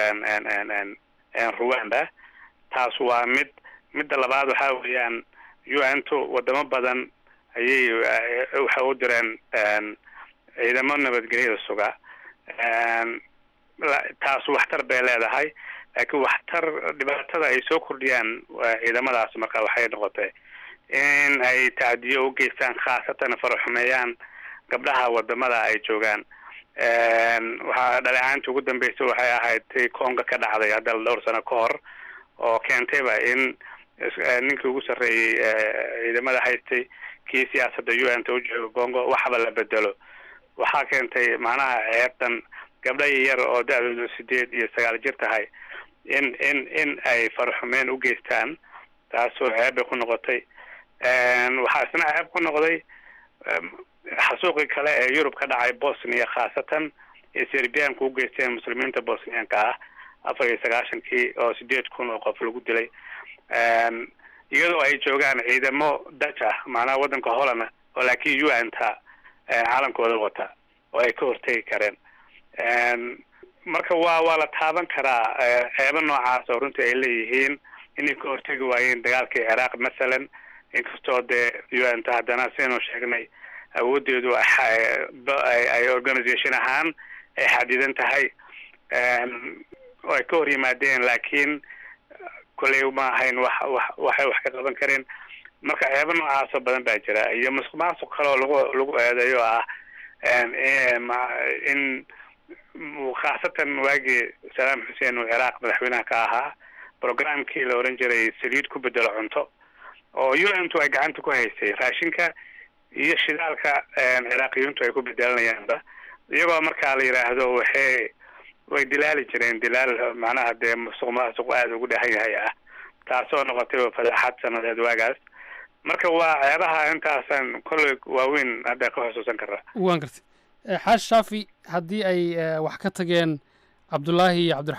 Speaker 8: rwanda taas waa mid midda labaad waxaa weeyaan un tu wadamo badan ayay waxay u direen ciidamo nabadgelyada suga taas waxtar bay leedahay laakiin waxtar dhibaatada ay soo kordhiyaan ciidamadaas marka waxay noqotay in ay tacdiyo u geystaan khaasatan faraxumeeyaan gabdhaha wadamada ay joogaan waxaa dhaleecaantii ugu dambeysay waxay ahayd ti conga ka dhacday hadda dhowr sano ka hor oo keentayba in ninkii ugu sarreeyey ciidamada haystay kii siyaasadda un ta ujooga congo waxba la bedelo waxaa keentay macnaha ceebtan gabdha yar oo da-doodu sideed iyo sagaal jir tahay in in in ay faraxumeen u geystaan taasoo ceeb bay ku noqotay waxaa isna ceeb ku noqday xasuuqii kale ee yurub ka dhacay bosnia khaasatan ee serbianku u geysteen muslimiinta bosnianka ah afar iyo sagaashankii oo sideed kun oo qof lagu dilay iyadoo ay joogaan ciidamo dutch ah macnaha waddanka holland oo laakiin un ta calankooda wata oo ay ka hortegi kareen marka waa waa la taaban karaa ceebo noocaas oo runtii ay leeyihiin inay ka hortegi waayeen dagaalkii ciraaq masalan inkastoo dee un ta haddana siaynu sheegnay awoodeedu ay organisation ahaan ay xadidan tahay oo ay ka hor yimaadeen laakiin kolley ma ahayn wax wax waxay wax ka qaban kareen marka ceebo noocaasoo badan baa jira iyo musuq maasuq kale oo lagu lagu eedeeyo ah in khaasatan waagii salaam xuseen uu ciraaq madaxweynaha ka ahaa programkii la oran jiray saliid ku bedelo cunto oo un tu ay gacanta ku haysay raashinka iyo shidaalka ciraaqiyiintu ay ku bedelanayaanba iyagoo markaa la yidhaahdo waxay way dilaali jireen dilaal macnaha dee musuq maasuq aada ugu dhahan yahay ah taasoo noqotay fadaxad sanadeed waagaas marka waa ceebaha intaasan kolley waaweyn hadda ka xusuusan karaa
Speaker 7: waan gartay xaash shaafi haddii ay wax ka tageen cabdulaahi iyo cabdiraxmaan takhal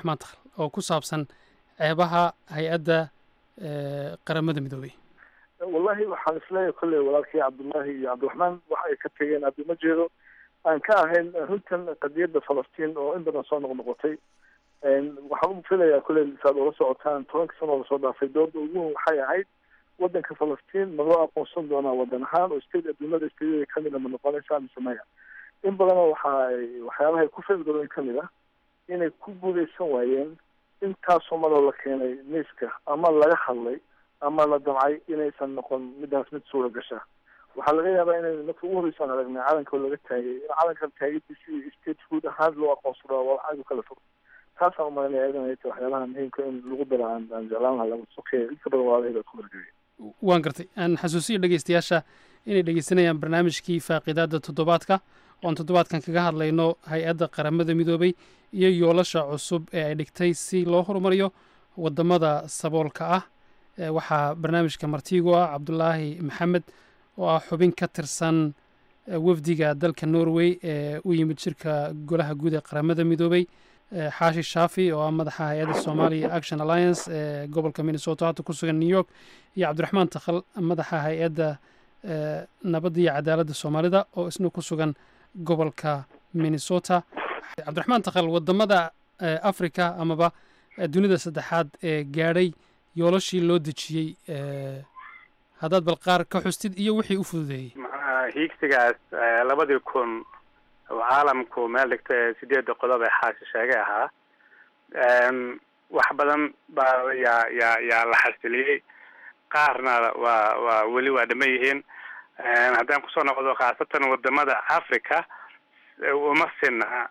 Speaker 7: oo ku saabsan ceebaha hay-adda qaramada midoobey
Speaker 9: wallahi waxaan isleeyahay kolley walaalkii cabdullaahi iyo cabdiraxmaan waxa ay ka tegeen haddi ma jeedo aan ka ahayn runtan qadiyadda falastiin oo in badan soo noqnoqotay waxaan u filayaa kolley saad ula socotaan tobanka sano lasoo dhaafay dooda ugu weyn waxay ahayd wadanka falastiin ma loo aqoonsan doonaa wadan ahaan oo state adduunyada stateada kamid a ma noqonaysaa mise maya in badanoo waxa ay waxyaabaha ku feelgaroyn kamid ah inay ku guuleysan waayeen intaasoo maloo la keenay miiska ama laga hadlay ama la damcay inaysan noqon midaas mid suura gasha waxaa laga yaabaa inay marka ugu horreysaan aragnay calanka oo laga taagay in calankan taagadiisi state food ahaan loo aqoonsado waa aad u kala fog taasaan umalanaya iyadan ay tahay waxyaabaha muhiimka in lagu daro aan aan jeclaan lahaa lama sokeeya inta badan waalahii baa ku horgeeyay
Speaker 7: waan gartay aan xasuusiyo dhegeystayaasha inay dhegeysanayaan barnaamijkii faaqidaada toddobaadka oon toddobaadkan kaga hadlayno hay-adda qaramada midoobay iyo yoolasha cusub ee ay dhigtay si loo horumariyo wadamada saboolka ah waxaa barnaamijka martiigu ah cabdulaahi maxamed oo ah xubin ka tirsan wafdiga dalka norway ee u yimid shirka golaha guud ee qaramada midoobay xaashi shaafi oo ah madaxa hay-adda somalia action alliance ee gobolka minnesota hadda ku sugan new york iyo cabdiraxmaan takhal madaxa hay-adda nabadda iyo cadaaladda soomaalida oo isna ku sugan gobolka minnesota cabdiraxmaan takhal wadamada africa amaba dunida saddexaad ee gaadhay yoolashii loo dejiyey haddaad bal qaar ka xustid iyo wixii u fududeeyey
Speaker 8: hiigsigaas labadii kun caalamku meel dhigta ee sideedda qodob ee xaashi sheegay ahaa wax badan baa yaa yaa yaa la xasiliyey qaarna waa waa weli waa dhama yihiin haddaan kusoo noqdo khaasatan wadamada africa uma sina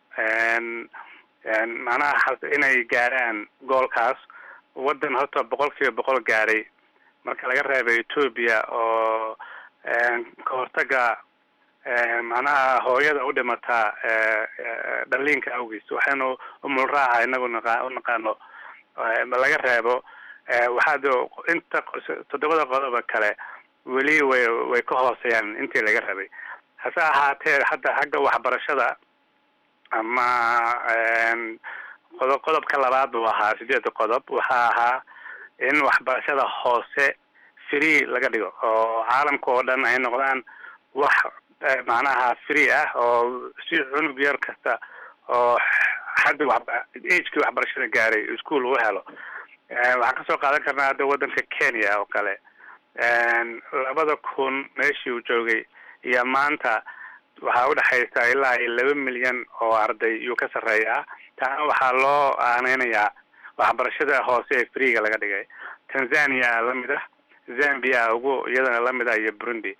Speaker 8: macnaha inay gaaraan goolkaas waddan horta boqol kiiba boqol gaadhay marka laga reebo ethoobia oo ka hortaga macnaha hooyada u dhimataa dhaliinka awgiis waxaynu umulraaca inagu naqa u naqaano laga reebo waxaad inta toddobada qodoba kale weli way way ka hooseeyaan intii laga rabay hase ahaatee hadda xagga waxbarashada ama qodob qodobka labaad buu ahaa sideedda qodob waxaa ahaa in waxbarashada hoose free laga dhigo oo caalamka oo dhan ay noqdaan wax macnaha free ah oo si cunug yar kasta oo xaddi wa agekii waxbarashada gaaray ischool uu helo waxaan kasoo qaadan karnaa hadda waddanka kenya oo kale labada kun meeshii uu joogay iyo maanta waxaa udhexaysa ilaa iyo laba milyan oo arday iyuu ka sarreeyaa taana waxaa loo aaneynayaa waxbarashada hoose ee freega laga dhigay tanzania lamid ah zambia ugu iyadana lamid ah iyo burundi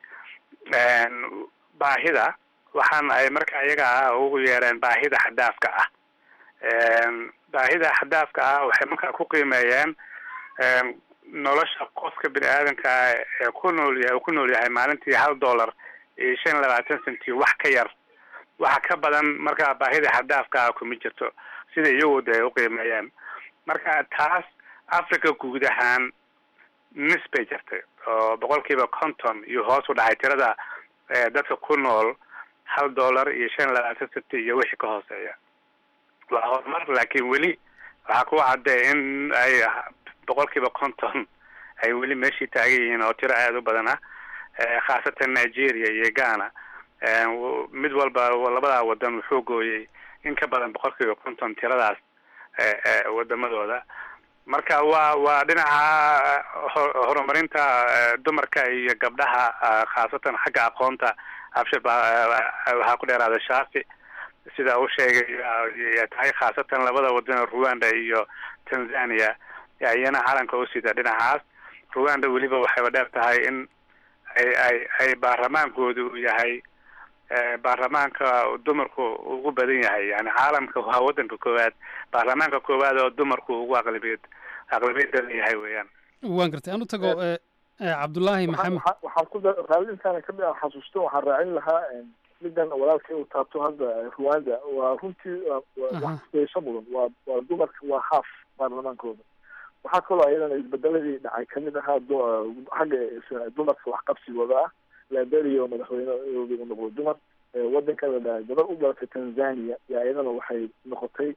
Speaker 8: baahida waxaan ay marka iyaga ah ugu yeereen baahida xadaafka ah baahida xadaafka ah waxay markaa ku qiimeeyeen nolosha qofka bini aadanka ah ee ku nool yahay uu ku nool yahay maalintii hal dollar iyo shan iyo labaatan centi wax ka yar waxa ka badan markaa baahida xadaafka ah kuma jirto sida iyagu de ay uqiimeeyeen marka taas africa guud ahaan nis bay jirtay oo boqol kiiba conton iyo hoos u dhacay tirada dadka ku nool hal dollar iyo shan iyo labaatan centi iyo wixii ka hooseeya waa horumar laakiin weli waxaa ku cadday in ay boqol kiiba conton ay weli meeshii taagan yihiin oo tiro aada u badan ah khaasatan nigeria iyo ghana mid walba labadaa wadan wuxuu gooyey in ka badan boqol kiiba conton tiradaas wadamadooda marka waa waa dhinaca horumarinta dumarka iyo gabdhaha khaasatan xagga aqoonta abshir baa waxaa ku dheeraada shaafi sida uu sheegay tahay khaasatan labada wadan rwanda iyo tanzania iyana calanka u sida dhinacaas rwanda weliba waxayba dheer tahay in ay ay ay baarlamaankoodu uu yahay baarlamaanka dumarku ugu badan yahay yani caalamka waa wadanka koowaad baarlamaanka koowaad oo dumarku ugu aqlabiyad aqlabiyad badan yahay weeyaan
Speaker 7: waan gartay aan u tago cabdullaahi maxamed
Speaker 9: waxaan ku raadintaana kamid aan xasuusto waxaan raacin lahaa midan walaalkay uu taabto hadda rwanda waa runtii wax kudaysho mudan waa waa dumarka waa haaf baarlamaankooda waxaa kaloo ayadana isbedeladii dhacay kamid ahaa xagga dumarka waxqabsigooda ah liberia oo madaxweyne u noqdo dumar wadanka la dhahay gabar u dhalatay tanzania yaa iyadana waxay noqotay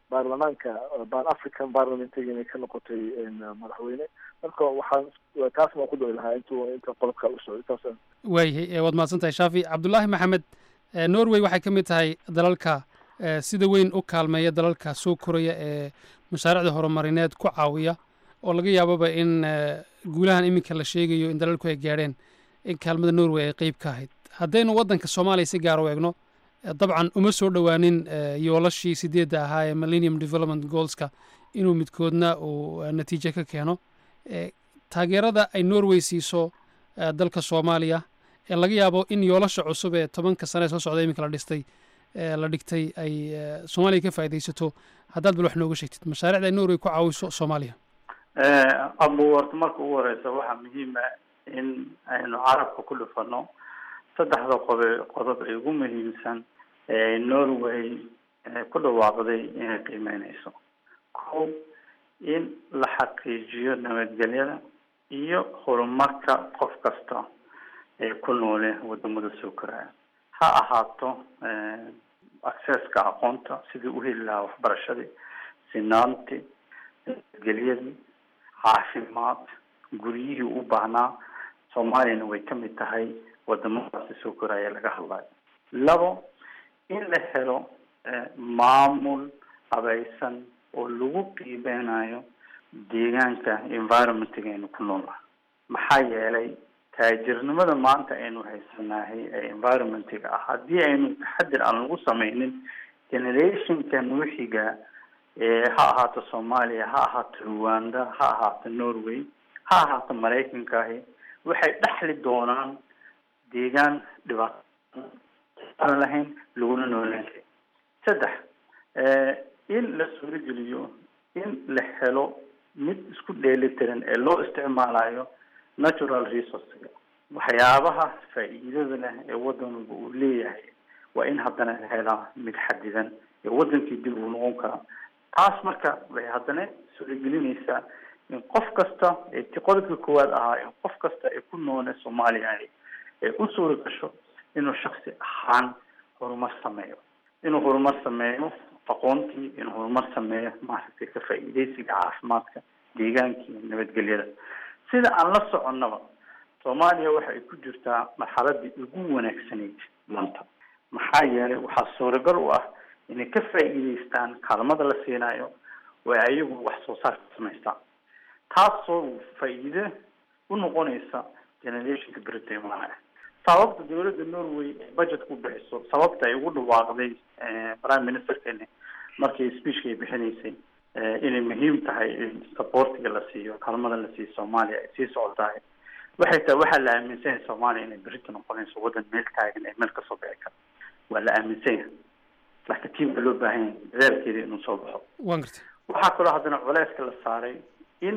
Speaker 9: baarlamaanka ban african parliamentiga inay ka noqotay madaxweyne marka waxaan taas baan ku doi lahaa intuu inta qodobka u socday taas
Speaker 7: waayahay waad mahadsan tahay shaafi cabdulaahi maxamed norway waxay ka mid tahay dalalka sida weyn u kaalmeeya dalalka soo koraya ee mashaariicda horumarineed ku caawiya oo laga yaababa in guulahan iminka la sheegayo in dalalku ay gaadheen in kaalmada norway ay qeyb ka ahayd haddaynu waddanka soomaaliya si gaar u eegno dabcan uma soo dhowaanin yoolashii sideedda ahaa ee millennium development goalska inuu midkoodna uu natiijo ka keeno taageerada ay norway siiso dalka soomaaliya ee laga yaabo in yoolasha cusub ee tobanka sane ee soo socda iminka la dhistay la dhigtay ay soomaaliya ka faa'iidaysato haddaad bal wax nooga sheegtid mashaariicda ay norway ku caawiso soomaaliya
Speaker 10: abu horta marka ugu horeysa waxaa muhiima in aynu carabka ku dhufano saddexda qobe qodob ay ugu muhiimsan ee norway ku dhawaaqday inay qiimeyneyso ko in la xaqiijiyo nabadgelyada iyo horumarka qof kasta ee ku noole wadamada soo koraya ha ahaato accesska aqoonta sidii uheli lahaa waxbarashadii sinaantii nabadgelyadii caafimaad guryihii u baahnaa soomaaliyana way ka mid tahay wadamadaasi soo koraya laga hadlayo labo in la helo maamul habaysan oo lagu qiimeynayo deegaanka environmentga aynu ku noolnahay maxaa yeelay taajirnimada maanta aynu haysanahay ee environmentga ah haddii aynu taxadir aan lagu sameynin generationka nuuxiga ha ahaato soomaaliya ha ahaato rwanda ha ahaato norway ha ahaato maraykankaahi waxay dhexli doonaan deegaan dhibaato aan lahayn laguna noolaan karin saddex in la suurogeliyo in la helo mid isku dheelitiran ee loo isticmaalayo natural resourcega waxyaabaha faa'iidada leh ee waddan walba uu leeyahay waa in haddana la helaa mid xadidan ee waddankii dib uu noqon karaa taas marka waxay haddana suuragelinaysaa in qof kasta ee ti qodobka koowaad ahaa in qof kasta ee ku noole soomaaliya ee u suura gasho inuu shaksi ahaan horumar sameeyo inuu horumar sameeyo aqoontii inuu horumar sameeyo maaragtay ka faa'iidaysiga caafimaadka deegaankii nabadgelyada sida aan la soconnaba soomaaliya waxa ay ku jirtaa marxaladii ugu wanaagsanayd maanta maxaa yeelay waxaa suuragal u ah inay ka faa'iidaystaan kaalmada la siinayo oo ay ayagu wax soo saar ka samaystaan taasoo faa'iide u noqonaysa generationka berita imaanaya sababta dawladda norway ee budget ku bixiso sababta ay ugu dhawaaqday prime ministerkeeni markii speechka ay bixinaysay inay muhiim tahay in supportiga la siiyo kaalmada la siiyo soomaaliya ay sii socotahay waxay tahay waxaa la aaminsan yahay soomaaliya inay berita noqonayso waddan meel taagan ee meel kasoo bixi kara waa la aaminsan yahay laakiin tiim baa loo baahan yahay dadaalkeeda inuu soo baxo
Speaker 7: waan gartay
Speaker 10: waxaa kaloo haddana culeyska la saaray in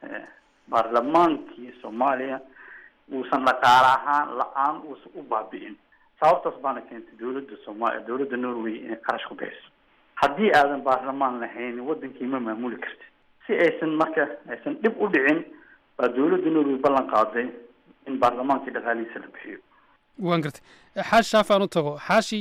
Speaker 10: baarlamaankii soomaaliya uusan dhaqaale ahaan la-aan uusan u baabi'in sababtaas baana keentay dawladda soomaaliya dawladda norway inay qarash ku bixiso haddii aadan baarlamaan lahayn wadankii ma maamuli kartid si aysan marka aysan dhib u dhicin baa dawladda norway ballan qaaday in baarlamaankii dhaqaalihiisa la bixiyo
Speaker 7: waan gartay xaashi shaafaan u tago xaashi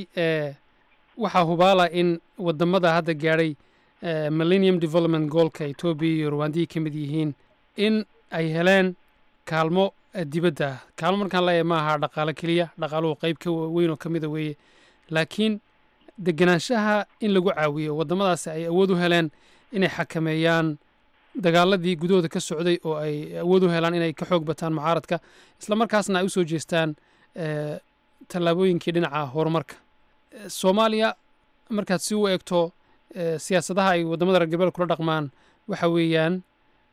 Speaker 7: waxaa hubaala in wadamada hadda gaadhay millennium development goolka etoobiya iyo rwandihii ka mid yihiin in ay heleen kaalmo dibadda ah kaalmo markaan leeyahay ma aha dhaqaalo keliya dhaqaaluhu qayb ka weyn oo ka mida weeye laakiin degenaanshaha in lagu caawiyo waddamadaasi ay awood u heleen inay xakameeyaan dagaaladii gudahooda ka socday oo ay awood u helaan inay ka xoog bataan mucaaradka isla markaasna ay u soo jeestaan tallaabooyinkii dhinaca horumarka soomaaliya markaad si u eegto siyaasadaha ay waddamada reer galbeed kula dhaqmaan waxa weeyaan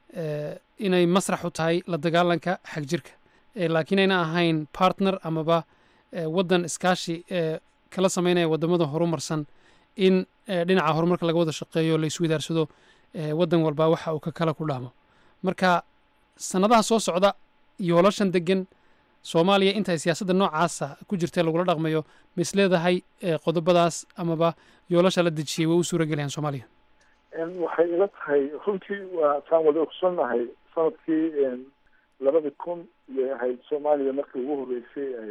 Speaker 7: inay masrax u tahay la dagaalanka xagjirka laakiin ayna ahayn partner amaba waddan iskaashi kala sameynaya waddamada horumarsan in dhinaca horumarka laga wada shaqeeyo la iswidaarsado waddan walba waxa uu ka kala ku dhaamo marka sannadaha soo socda yoolashan degan soomaaliya intay siyaasadda noocaasa ku jirtee lagula dhaqmayo ma is leedahay qodobadaas amaba yoolasha la dejiyey way u suura gelayaan soomaaliya
Speaker 9: waxay ila tahay runtii waa saan wada ogsoonnahay sanadkii labada kun iyay ahayd soomaaliya markii ugu horreysay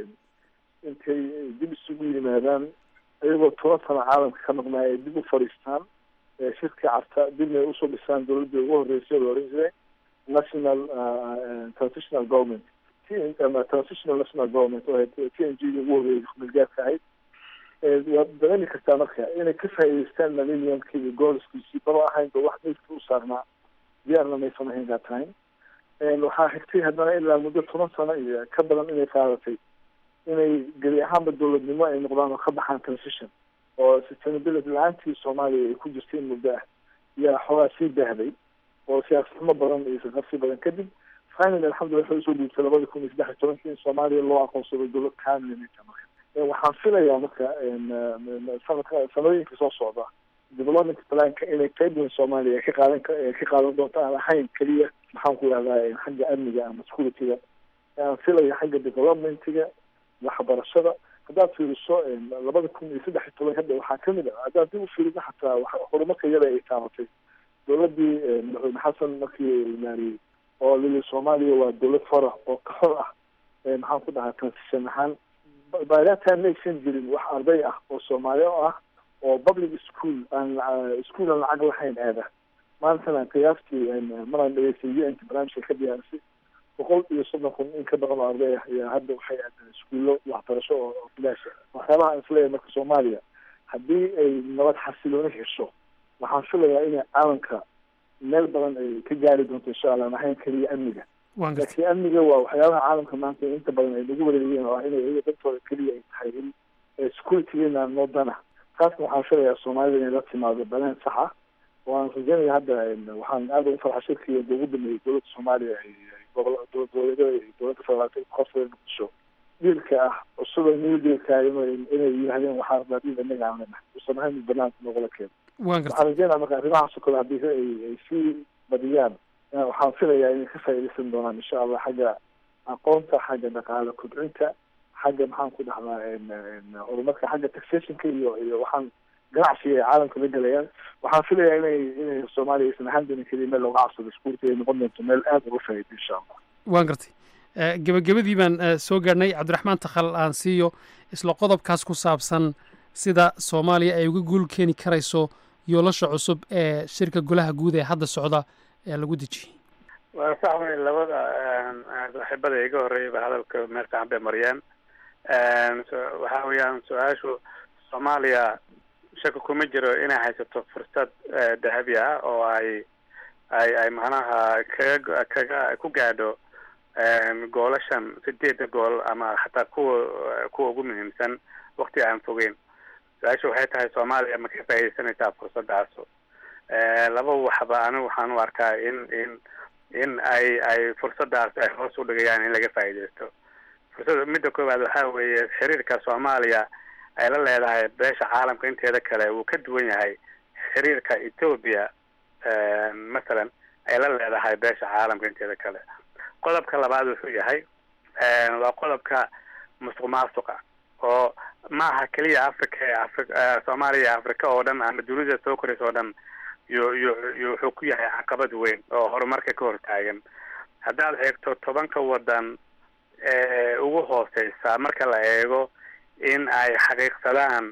Speaker 9: intay dib isugu yimaadaan iyagoo toban sano caalamka ka maqnaay ay dib u fadhiistaan shirkii carta dibna ay usoo dhisaan dowladdii ugu horreysay la oran jiray national transitional government ama transitional national government oo t n g ugu horreeyay milgaadka ahayd waad dareemi kartaa marka inay ka faa'iideystaan millenniumkii iyo gooliskiisii baba ahaynba wax meydka u saarnaa diyaarna maysan ahayn that time waxaa xigtay haddana ilaa muddo toban sano iyo ka badan inay qaadatay inay gebi ahaanba dowladnimo ay noqdaan oo ka baxaan transition oo sustainability la-aantii soomaaliya ay ku jirtay in muddo ah yaa xoogaa sii baahday oo siyaasnimo badan iyo saqarsi badan kadib finally alxamdulillah waxay usoo dhiibtay labada kun iyo saddex iyo tobankii in soomaaliya loo aqoonsado dowlad kaamilnita marka waxaan filayaa marka sanadka sanadooyinka soo socda development planka inay qayb weyn soomaaliya ka qaadan ka qaadan doonto aan ahayn keliya maxaan ku ihahdaa xagga amniga ama securityga aan filaya xagga developmentiga waxbarashada haddaad fiiriso labada kun iyo saddex iyo toban hadda waxaa kamid ah haddaad dib u fiiriso xataa horumarka iyada ay taabatay dowladii madaxweyne xasan markii imaariyey oo lili soomaaliya waa dowlad fara oo ka xor ah maxaan ku dhahaa transition ahaan by that time maysan jirin wax arday ah oo soomaaliya oo ah oo public school aan school aan lacag lahayn aada maantana qiyaastii maraan dhegeystay u n t barnaamijka ka diyaarisay boqol iyo soddon kun in ka badan oo arday ah ayaa hadda waxay aadaan iskuullo waxbarasho oo bilaasha waxyaabaha aan isleeyahay marka soomaaliya haddii ay nabad xasilooni hesho waxaan filayaa inay caalamka meel badan ay ka gaari doonto insha allah ahayn keliya amniga laakiin amniga waa waxyaabaha caalamka maanta inta badan ay nagu wareegeen oo ah inay iyaga dantooda keliya ay tahay in securitygeena noo dana taasna waxaan filayaa soomaalida inay la timaado baleen sax ah waan rajeynaya hadda waxaan aada ugu farxa shirkii ugu dhameeyey dowladda soomaaliya gobol dowlad goboleedyada iyo dowladda federaalka qofka muqdisho dhiilka ah cusub new dealka inay yidhahdeen waxaa rabaa dhiil inaga aan leenahay usan ahayn banaanka noogala keeno waxaan rajeynaya marka arrimahaas oo kale haddii ay ay sii badiyaan waxaan filayaa inay ka faa'iidaysan doonaan insha allah xagga aqoonta xagga dhaqaale kobcinta xagga maxaan ku dhahdaa horumarka xagga taxationka iyo iyo waxaan ganacsiga ay caalamka la gelayaan waxaan filayaa inay inay soomaaliya aysan ahaan doonin keliya meel looga cabsado iskuurta ay noqon doonto meel aada uga faa'iido insha allah
Speaker 7: waan gartay gebagabadii baan soo gaadhnay cabdiraxmaan takhal aan siiyo isla qodobkaas ku saabsan sida soomaaliya ay uga guul keeni karayso yoolasha cusub ee shirka golaha guud ee hadda socda ee lagu dejiyey
Speaker 8: waa sax wey labada saaxiibada iga horreeyayba hadalka meel fiican bay mariyeen waxa weeyaan su-aashu soomaaliya shaka kuma jiro inay haysato fursad dahabi ah oo ay ay ay macnaha kaga kaga ku gaadho goolashan sideeda gool ama xataa kuwa kuwa ugu muhiimsan wakti aan fogeyn su-aasha waxay tahay soomaaliya ma ka faaidaysanaysaa fursadaas laba waxba anigu waxaan u arkaa in in in ay ay fursadaas ay hoos u dhigayaan in laga faa'iidaysto fursada midda koowaad waxaa weeye xiriirka soomaaliya ay la leedahay beesha caalamka inteeda kale wuu ka duwan yahay xiriirka ethoobia masalan ay la leedahay beesha caalamka inteeda kale qodobka labaad wuxuu yahay waa qodobka musuq maasuqa oo maaha keliya africa ee afri soomaaliya africa oo dhan ama dunida soo koraysa oo dhan yu yu yu wuxuu ku yahay caqabad weyn oo horumarka ka hortaagan haddaad eegto tobanka wadan ee ugu hooseysa marka la eego in ay xaqiiqsadaan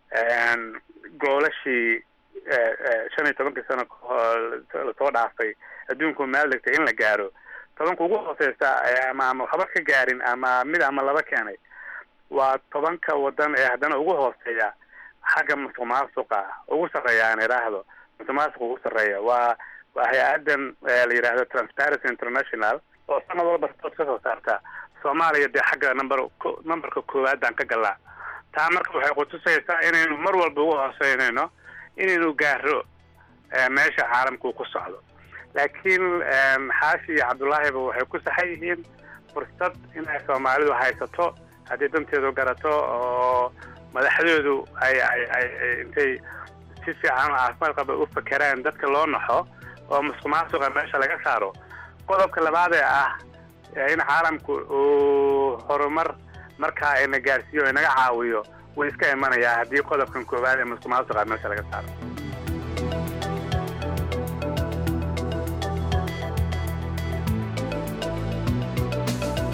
Speaker 8: goolashii shan iyo tobankii sano lasoo dhaafay adduunku meel dhigtay in la gaaro tobanka ugu hooseysa ama ama waxba ka gaarin ama mid ama laba keenay waa tobanka wadan ee haddana ugu hooseeya xagga musuq maasuqa ugu sarreeya aan idhaahdo musuq maasuqa ugu sarreeya waa waa hay-adan la yidhaahdo transparency international oo sanad walba report ka soo saarta soomaaliya dee xagga number numberka koowaadaan ka galnaa taa marka waxay kutusaysaa inaynu mar walba ugu hooseynayno inaynu gaaro meesha caalamku ku socdo laakiin xaashi iyo cabdullaahiba waxay ku saxan yihiin fursad inay soomaalidu haysato haddii danteedu garato oo madaxdoodu ay ay ay intay si fiican oo caafimaad qaba u fakeraan dadka loo naxo oo musuq maasuqa meesha laga saaro qodobka labaad ee ah in caalamku uu horumar markaa ina gaarsiiyo o inaga caawiyo wuu iska imanayaa haddii qodobkan koowaad ee musuq maasuqa meesha laga saaro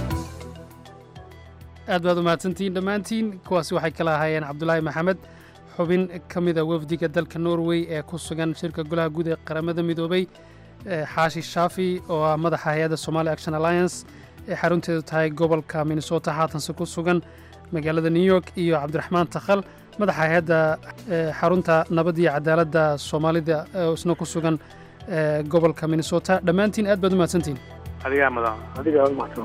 Speaker 7: aad baad u mahadsantihiin dhammaantiin kuwaasi waxay kala ahaayeen cabdulaahi maxamed xubin ka mida wafdiga dalka norway ee ku sugan shirka golaha guud ee qaramada midoobay xaashi shaafi oo ah madaxa hay-adda somali action alliance ee xarunteedu tahay gobolka minnesota haatanse ku sugan magaalada new york iyo cabdiraxmaan takhal madaxa hay-adda xarunta nabad iyo cadaaladda soomaalida oo isna ku sugan gobolka minnesota dhammaantiin aad baad u mahadsantihin
Speaker 8: adigaa mudan
Speaker 9: adigaa u mahadsan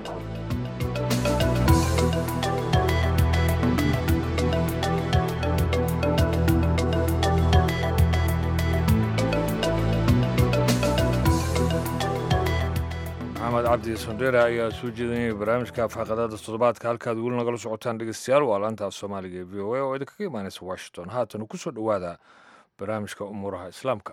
Speaker 2: maxamed cabdi sondheere ayaa soo jeedinaya barnaamijka afxaqadaada toddobaadka halkaad weli nagala socotaan dhegeystayaal waa laantaas soomaaliga ee v o a oo idinkaga imaanaysa washington haatan ku soo dhowaada barnaamijka umuuraha islaamka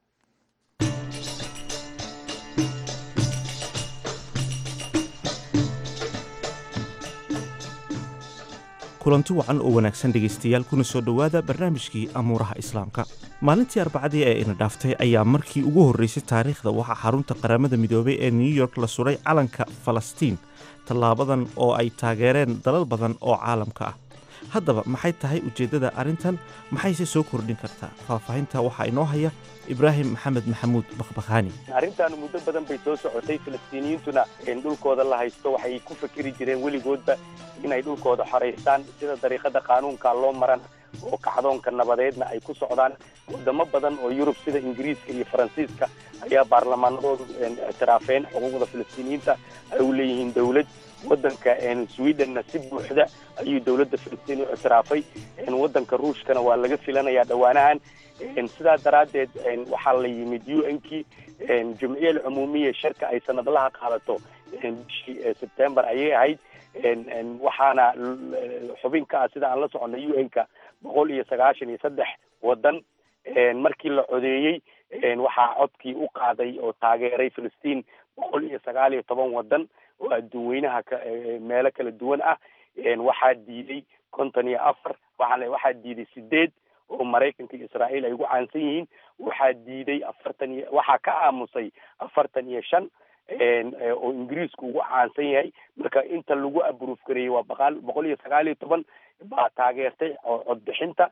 Speaker 11: kulanti wacan oo wanaagsan dhegaystayaal kuna soo dhowaada barnaamijkii amuuraha islaamka maalintii arbacadii ee ina dhaaftay ayaa markii ugu horreysay taariikhda waxaa xarunta qaramada midoobay ee new york la suray calanka falastiin tallaabadan oo ay taageereen dalal badan oo caalamka ah haddaba maxay tahay ujeeddada arrintan maxayse soo kordhin kartaa faahfaahinta waxaa inoo haya ibraahim maxamed maxamuud bakhbakhaani
Speaker 12: arrintaanu muddo badan bay soo socotay falastiiniyiintuna dhulkooda la haysto waxay ku fakeri jireen weligoodba inay dhulkooda xoraystaan sida dariiqada qaanuunka loo maran oo kacdoonka nabadeedna ay ku socdaan wadamo badan oo yurub sida ingiriiska iyo faransiiska ayaa baarlamaanadoodu ictiraafeen xuquuqda falastiiniyiinta ay u leeyihiin dowlad waddanka swedenna si buuxda ayuu dowladda falastiin u ictiraafay waddanka ruushkana waa laga filanayaa dhowaanahan sidaa daraaddeed waxaa la yimid u n kii jumciyal cumuumiya shirka ay sanadlaha qaadato bishii sebtembar ayay ahayd waxaana xubin ka ah sida aan la soconay u n-ka boqol iyo sagaashan iyo saddex waddan markii la codeeyey waxaa codkii u qaaday oo taageeray filistiin boqol iyo sagaal iyo toban waddan oo adduun weynaha ka meelo kala duwan ah waxaa diiday konton iyo afar waxaa waxaa diiday sideed oo maraykanka iyo israa'iil ay ugu caansan yihiin waxaa diiday afartan iyo waxaa ka aamusay afartan iyo shan oo ingiriisku ugu caansan yahay marka inta lagu abruuf gareeyey waa baqaal boqol iyo sagaal iyo toban baa taageertay codbixinta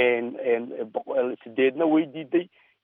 Speaker 12: sideedna way diiday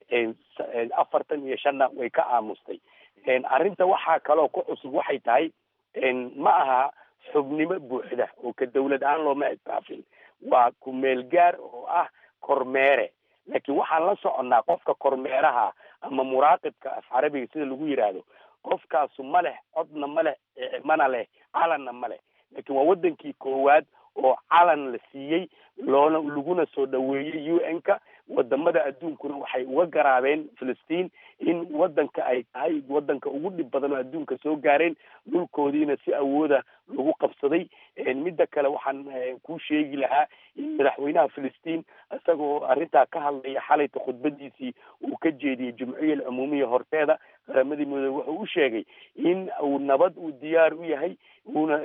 Speaker 12: afartan iyo shanna way ka aamustay arrinta waxaa kaloo ku cusub waxay tahay ma aha xubnimo buuxda oo ka dawlad ahaan looma ictiraafin waa ku-meel gaar oo ah kormeere laakiin waxaan la soconnaa qofka kormeeraha ama muraaqibka af carabiga sida lagu yidhaahdo qofkaasu ma leh codna ma leh mana leh calanna ma leh laakiin waa waddankii koowaad oo calan la siiyey loona laguna soo dhoweeyey u n-ka wadamada adduunkuna waxay uga garaabeen filistiin in waddanka ay tahay waddanka ugu dhib badan oo adduunka soo gaareen dhulkoodiina si awooda lagu qabsaday midda kale waxaan kuu sheegi lahaa in madaxweynaha filistiin isagoo arrintaa ka hadlaya xalayta khudbadiisii uu ka jeediyey jumciyal cumuumiya horteeda qaramadii midoobe wuxuu u sheegay in uu nabad uu diyaar u yahay uuna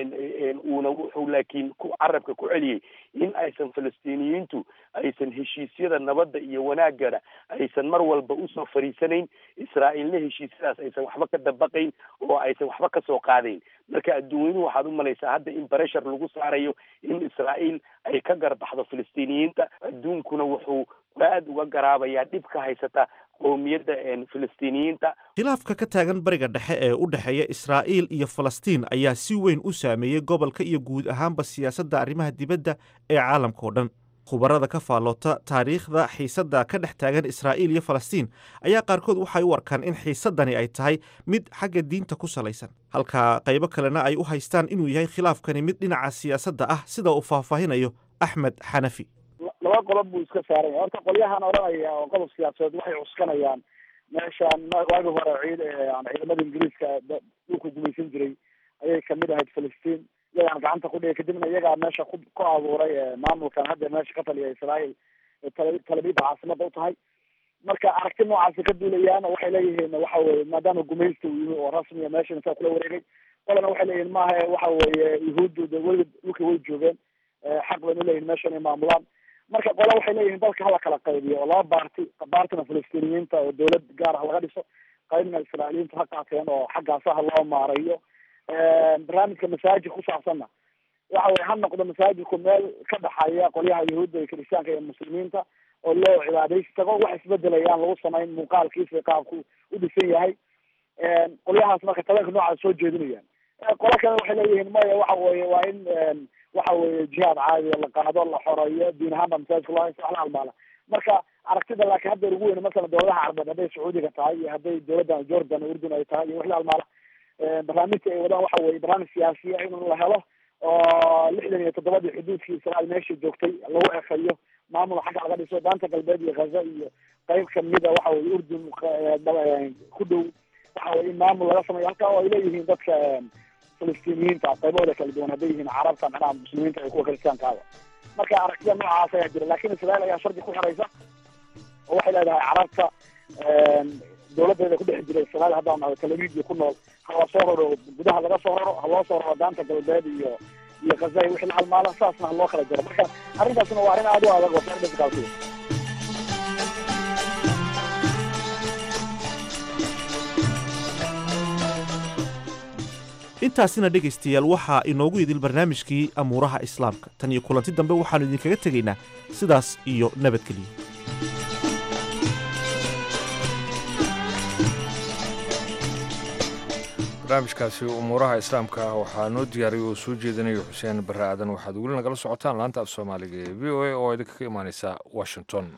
Speaker 12: uuna wuxuu laakiin ku carabka ku celiyey in aysan falastiiniyiintu aysan heshiisyada nabadda iyo wanaagana aysan mar walba usoo fariisanayn israa'iilna heshiisyadaas aysan waxba ka dabaqayn oo aysan waxba kasoo qaadayn marka adduunyadu waxaad u malaysaa hadda in breshar lagu saarayo in israa'iil ay ka garbaxdo filistiiniyiinta adduunkuna wuxuu aad uga garaabayaa dhib ka haysata qowmiyadda filistiiniyiinta
Speaker 11: khilaafka ka taagan bariga dhexe ee u dhexeeya israa'iil iyo falastiin ayaa si weyn u saameeyey gobolka iyo guud ahaanba siyaasadda arrimaha dibadda ee caalamka oo dhan khubarada ka faalloota taariikhda xiisadda ka dhex taagan israa'iil iyo falastiin ayaa qaarkood waxay u arkaan in xiisaddani ay tahay mid xagga diinta ku salaysan halka qaybo kalena ay u haystaan inuu yahay khilaafkani mid dhinaca siyaasadda ah sida uu faahfaahinayo axmed xanafi
Speaker 9: laba qodob buu iska saaran yahay horta qolyahan odhanaya oo qodob siyaasadeed waxay cuskanayaan meeshaan waagi hore ciid ciidamada ingiriiska dhulku gumaysan jiray ayay kamid ahayd filistiin iyagaan gacanta ku dhigay kadibna iyagaa meesha ku ku abuuray maamulkan hadda meesha ka taliya israa'iil talabida caasimada u tahay marka aragti noocaasi ka duulayaan waxay leeyihiin waxa weye maadaama gumaysta uu yimi oo rasmiya meesha intaa kula wareegay qolana waxay leeyihiin maaha waxa weeye yuhuuddu de weli dhulka way joogeen xaq baynu leeyihin meesha inay maamulaan marka qola waxay leeyihiin dalka hala kala qaybiyo oo laba baarti baartina filistiiniyiinta oo dawlad gaar ah laga dhiso qaybna israa'iiliyiinta ha qaateen oo xaggaasa ha loo maareeyo barnaamijka masaajid ku saabsanna waxa weye ha noqdo masaajidku meel ka dhaxaya qolyaha yahuudda iyo kiristaanka iyo muslimiinta oo loo cibaadaysi tago wax isbedelayaan lagu samayn muuqaalkiisa qaabku u dhisan yahay qolyahaas marka taleenka noocaas soo jeedinayaan qolo kale waxay leeyihiin maya waxa weye waa in waxa weye jihaad caadiya la qaado la xoreeyo diin ahaanba masaajidka loo haysto wax la halmaala marka aragtida laakiin hadda ugu weyn masalan dowladaha carbeed hadday sacuudiga tahay iyo hadday dowladdan jordan urdun ay tahay iyo wix la halmaala barnaamijka ay wadaan waxa weye barnaamij siyaasiya in la helo oo lixdan iyo toddobadii xuduudkii israael meesha joogtay lagu ekeyo maamul xagga laga dhiso daanta galbeed iyo ghaza iyo qeyb kamida waxa weye urdun ku dhow waxa weye in maamul laga sameeyo halka oo ay leeyihiin dadka filistiiniyiinta qaybahooda kala duwan hadday yihiin carabta macnaha muslimiinta iyo kuwa kiristaankaaba marka aragtida noocaas ayaa jira lakin israel ayaa shardi ku xiraysa oo waxay leedahay carabta dowladeeda ku dhex jira israel haddaan naho talavidia ku nool ha la soo raro gudaha laga soo raro ha loo soo raro daanta galbeed iyo iyo ghaza iyo wixii la halmaala saasna ha loo kala jaro marka arrintaasna waa arrin aad u adag oo soo dhifkaalsiya
Speaker 11: intaasina dhegaystayaal waxaa inoogu idil barnaamijkii amuuraha islaamka tan iyo kulanti dambe waxaannu idinkaga tegaynaa sidaas iyo nabadgeliyo
Speaker 2: barnaamijkaasi umuuraha islaamka ah waxaa noo diyaariyay oo soo jeedinaya xuseen barre aadan waxaad weli nagala socotaan laanta af soomaaliga ee v o a oo idinka ka imaaneysa washington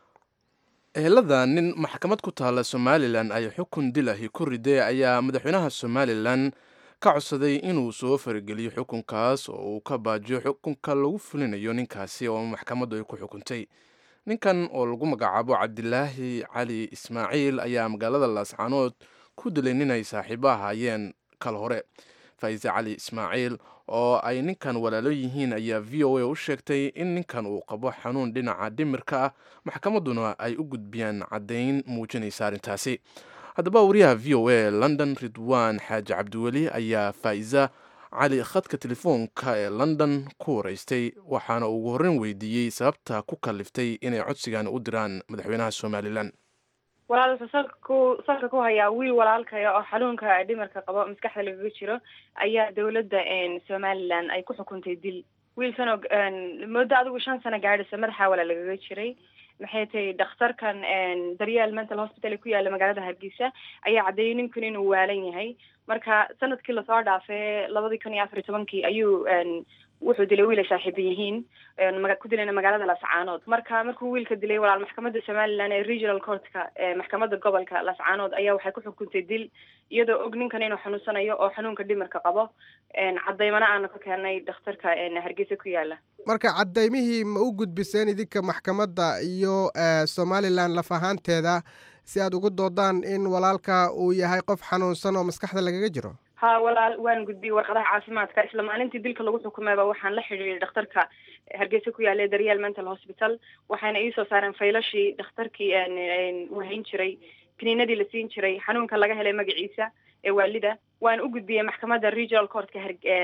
Speaker 1: ehelada nin maxkamad ku taalla somalilan ay xukun dilahi ku riday ayaa madaxweynaha somalilan ka codsaday inuu soo farageliyo xukunkaas oo uu ka baajiyo xukunka lagu fulinayo ninkaasi oo maxkamaddu ay ku xukuntay ninkan oo lagu magacaabo cabdilaahi cali ismaaciil ayaa magaalada laascaanood ku dilay nin ay saaxiibo ahaayeen kal hore faise cali ismaaciil oo ay ninkan walaalo yihiin ayaa v o a u sheegtay in ninkan uu qabo xanuun dhinaca dhimirka ah maxkamadduna ay u gudbiyaan caddayn muujinaysa arrintaasi haddaba wariyaha v o a london ridwan xaaji cabdiweli ayaa faa'iza cali khadka telefoonka ee london ku waraystay waxaana ugu horreyn weydiiyey sababta ku kaliftay inay codsigan u diraan madaxweynaha somalilan
Speaker 13: walaalka salka ku salka ku hayaa wiil walaalkaya oo xanuunka dhimarka qabo maskaxda lagaga jiro ayaa dowladda somalilan ay ku xukuntay dil wiilkan oo muddo adigu shan sano gaadhisa madaxa wala lagaga jiray maxay tahay dhakhtarkan daryeel mental hospital ee ku yaala magaalada hargeysa ayaa caddeeyay ninkan inuu waalan yahay marka sanadkii lasoo dhaafay labadii kun iyo afar iyo tobankii ayuu wuxuu dilay wiil ay saaxiiba yihiin ku dilayna magaalada lascaanood marka markuu wiilka dilay walaal maxkamadda somalilan ee regional courtka maxkamadda gobolka lascaanood ayaa waxay ku xukuntay dil iyadoo og ninkan inuu xanuunsanayo oo xanuunka dhimirka qabo cadaymana aanu ka keenay dhakhtarka hargeysa ku yaala
Speaker 14: marka cadaymihii ma u gudbiseen idinka maxkamadda iyo somalilan laf ahaanteeda si aad ugu doodaan in walaalka uu yahay qof xanuunsan oo maskaxda lagaga jiro
Speaker 13: ha walaal waan gudbiyey warqadaha caafimaadka isla maalintii dilka lagu xukumayba waxaan la xidhiiray dhakhtarka hargeysa ku yaala daryeel mental hospital waxayna iisoo saareen faylashii dhakhtarkii wahayn jiray kiniinadii la siin jiray xanuunka laga helay magaciisa ee waalida waan u gudbiyey maxkamadda regional courtka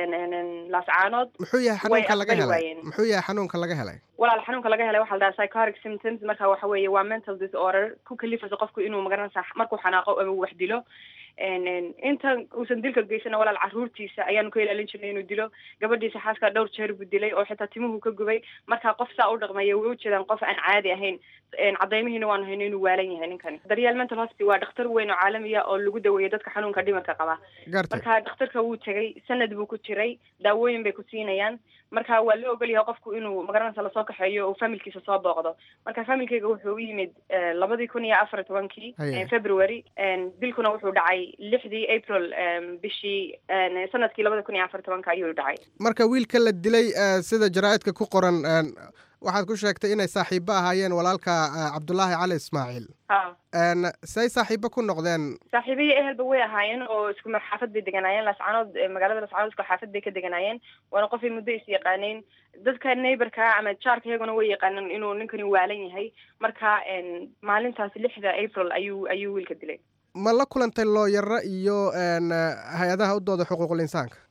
Speaker 13: laascaanood
Speaker 14: muxuu yahay xanuunka laga
Speaker 13: aqbali
Speaker 14: helay
Speaker 13: waayeen.
Speaker 14: muxuu yahay xanuunka laga helay
Speaker 13: walaal xanuunka laga helay waxaa la dhahaa psychotic symptoms marka waxa weeye waa mental disorder ku kalifaysa qofku inuu magaranaysa markuu xanaaqo ama wax dilo En- en, inta uusan dilka geysana walaal caruurtiisa ayaanu ka ilaalin jirnay inuu dilo gabadhiisa xaaska dhowr jeer buu dilay oo xitaa timuhu ka gubay marka qof saa u dhaqmaya way ujeedaan qof aan caadi ahayn En, cadaymihiina waanu hayno inuu waalan yahay ninkani daryeel mental hospital waa dhakhtar weyn oo caalamiya oo lagu daweeyo dadka xanuunka dhimirka qaba
Speaker 14: gartay
Speaker 13: marka dhakhtarka wuu tegay sanad buu ku jiray daawooyin bay ku siinayaan marka waa la ogol yahay qofku inuu magaranaysa lasoo kaxeeyo oo familkiisa soo booqdo marka familkayga wuxuu u yimid eh, labadii kun iyo afar iyo tobankii
Speaker 14: Haya.
Speaker 13: eh, february En, dilkuna wuxuu dhacay lixdii april em, bishii en, sanadkii labada kun iyo afar iyo tobanka ayuu dhacay
Speaker 14: marka wiilka la dilay eh, sida jaraa'idka ku qoran eh, waxaad ku sheegtay inay saaxiibo ahaayeen walaalka eh, cabdulaahi cali ismaaciil
Speaker 13: ha
Speaker 14: En, say saaxiibo ku noqdeen
Speaker 13: saaxiibiyo ehelba way ahaayeen oo isku mar xaafad bay deganaayeen lascaanood eh, magaalada lascaanood isku xaafad bay ka deganaayeen waana qofay muddo is yaqaaneen dadka neighborka ama jaarka iyaguna way yaqaaneen inuu ninkani waalan yahay marka en, maalintaas lixda april ayuu ayuu wiilka dilay
Speaker 14: ma la kulantay looyaro iyo en, eh, hay-adaha u dooda xuquuqul insaanka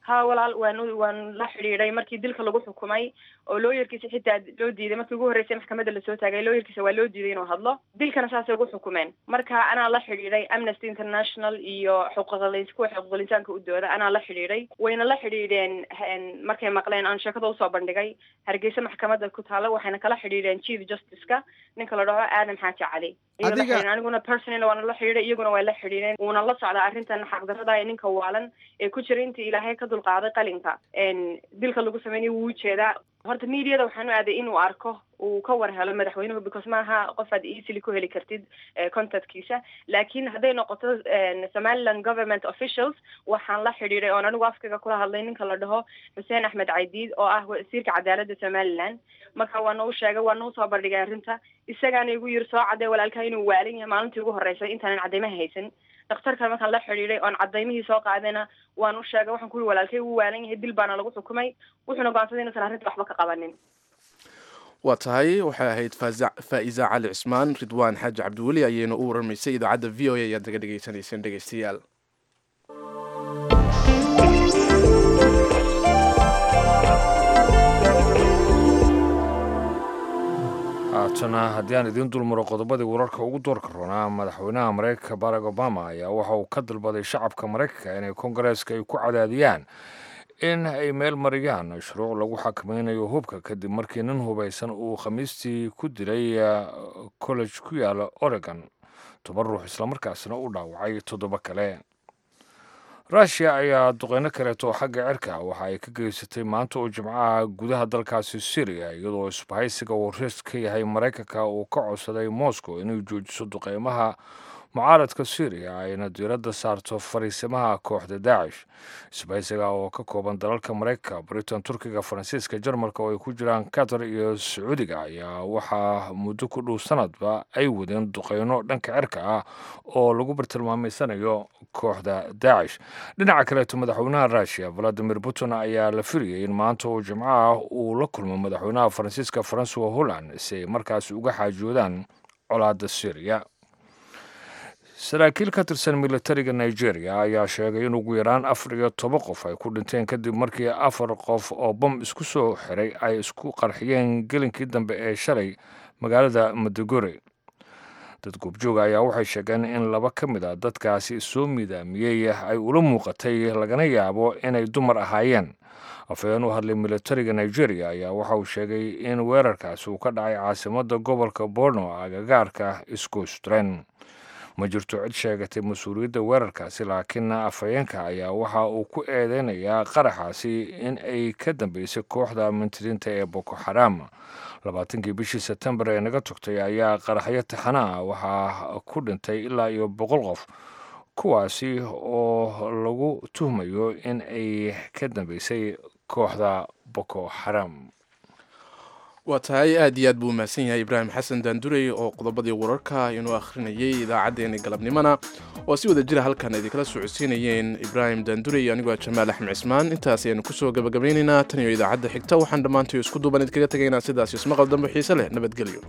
Speaker 13: ha walaal waan waan la xidhiidhay markii dilka lagu xukumay oo looyarkiisa xitaa loo diiday markii ugu horreysay maxkamadda lasoo taagay looyarkiisa waa loo diiday inuu hadlo dilkana saasay ugu xukumeen marka anaa la xidhiidhay amnesty international iyo xuquuqlis kuwa xuquuqlisaanka u dooda anaa la xidhiidhay wayna la xidhiidheen markay maqleen aan sheekada usoo bandhigay hargeysa maxkamadda ku taala waxayna kala xidhiidheen chief justiceka ninka la dhaho aadam xaaji cali aniguna personal waana la xidhiidhay iyaguna waa la xidhiidheen wuuna la socdaa arrintan xaqdarada ee ninka waalan ee ku jira intii ilaahay ka dulqaaday qalinka dilka lagu sameynay wuu ujeedaa horta mediada waxaan u aaday inuu arko uu ka war helo madaxweynuhu because maaha qof aad easily ku heli kartid contactkiisa laakiin hadday noqoto somaliland government officials waxaan la xidhiidhay oon anigu afkaga kula hadlay ninka la dhaho xuseen axmed caydiid oo ah wasiirka cadaaladda somaliland marka waa nau sheegay waa nau soo bandhigay arrinta isagaana igu yiri soo cadee walaalkaa inuu waalan yahay maalintii ugu horreysay intaanan cadeymaha haysan dhakhtarkan markaan la xidhiidhay oon cadaymihii soo qaadayna waan u sheegay waxaan ku yiri walaalkay wuu waalan yahay dil baana lagu xukumay wuxuuna go'aansaday inuusan arrinta waxba ka qabanin
Speaker 1: waa tahay waxay ahayd faa'iza cali cismaan ridwaan xaaji cabdiweli ayayna u waramaysay idaacadda v o a ayaad naga dhegaysanayseen dhegaystayaal
Speaker 2: haatana haddii aan idiin dulmaro qodobadii wararka ugu doorka roonaa madaxweynaha maraykanka barack obama ayaa waxa uu ka dalbaday shacabka maraykanka inay kongareeska ay ku cadaadiyaan in ay meel mariyaan shuruuc lagu xakamaynayo hubka kadib markii nin hubaysan uu khamiistii ku dilay college ku yaala oregon toban ruux islamarkaasina u dhaawacay toddoba kale rushia ayaa duqeyno kaleeto xagga cirka waxa ay ka geysatay maanta oo jimcaha gudaha dalkaasi syriya iyadoo isbahaysiga uu ris ka yahay maraykanka uu ka codsaday moscow inay joojiso duqeymaha mucaaradka syriya ayna diiradda saarto fariisimaha kooxda daacish isbahaysiga oo ka kooban dalalka maraykanka britain turkiga faransiiska jarmalka oo ay ku jiraan qatar iyo sacuudiga ayaa waxaa muddo ku dhow sanadba ay wadeen duqeyno dhanka cirka ah oo lagu bartilmaameysanayo kooxda daacish dhinaca kaleeto madaxweynaha rushia valadimir putin ayaa la firiyay in maanta oo jimcaha uu la kulmo madaxweynaha faransiiska francois holland si ay markaasi uga xaajoodaan colaadda syriya saraakiil ka tirsan militariga nigeria ayaa sheegay in ugu yaraan afar iyo toban qof ay ku dhinteen kadib markii afar qof oo bom isku soo xiray ay isku qarxiyeen gelinkii dambe ee shalay magaalada maduguri dad goobjooga ayaa waxay sheegeen in laba ka mid a dadkaasi soo midaamiyey ay ula muuqatay lagana yaabo inay dumar ahaayeen afhayeen u hadlay militariga nigeria ayaa waxa uu sheegay in weerarkaasi uu ka dhacay caasimadda gobolka borno agagaarka iskostren ma jirto cid sheegatay mas-uuliyadda weerarkaasi laakiin afhayeenka ayaa waxa uu ku eedeynayaa qaraxaasi in ay ka dambeysay kooxda mintidiinta ee boko xaram labaatankii bishii sebtembar ee naga togtay ayaa qaraxyo taxana ah waxaa ku dhintay ilaa iyo boqol qof kuwaasi oo lagu tuhmayo in ay ka dambeysay kooxda boko xaram
Speaker 1: waa tahay aad iyo aad buu umahadsan yahay ibraahim xasan daandurey oo qodobadii wararka inuu akhrinayay idaacaddeenii galabnimona oo si wada jira halkan idinkala socodsiinayeen ibraahim daandurey anigoo jamaal axmed cismaan intaas ayaanu kusoo gabagabaynaynaa tan iyo idaacadda xigta waxaan dhammaantayo isku duuban idkaga tegaynaa sidaas ismaqal dambe xiise leh nabadgelyo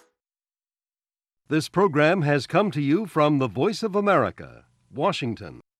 Speaker 15: This program has come to you from the Voice of America, Washington.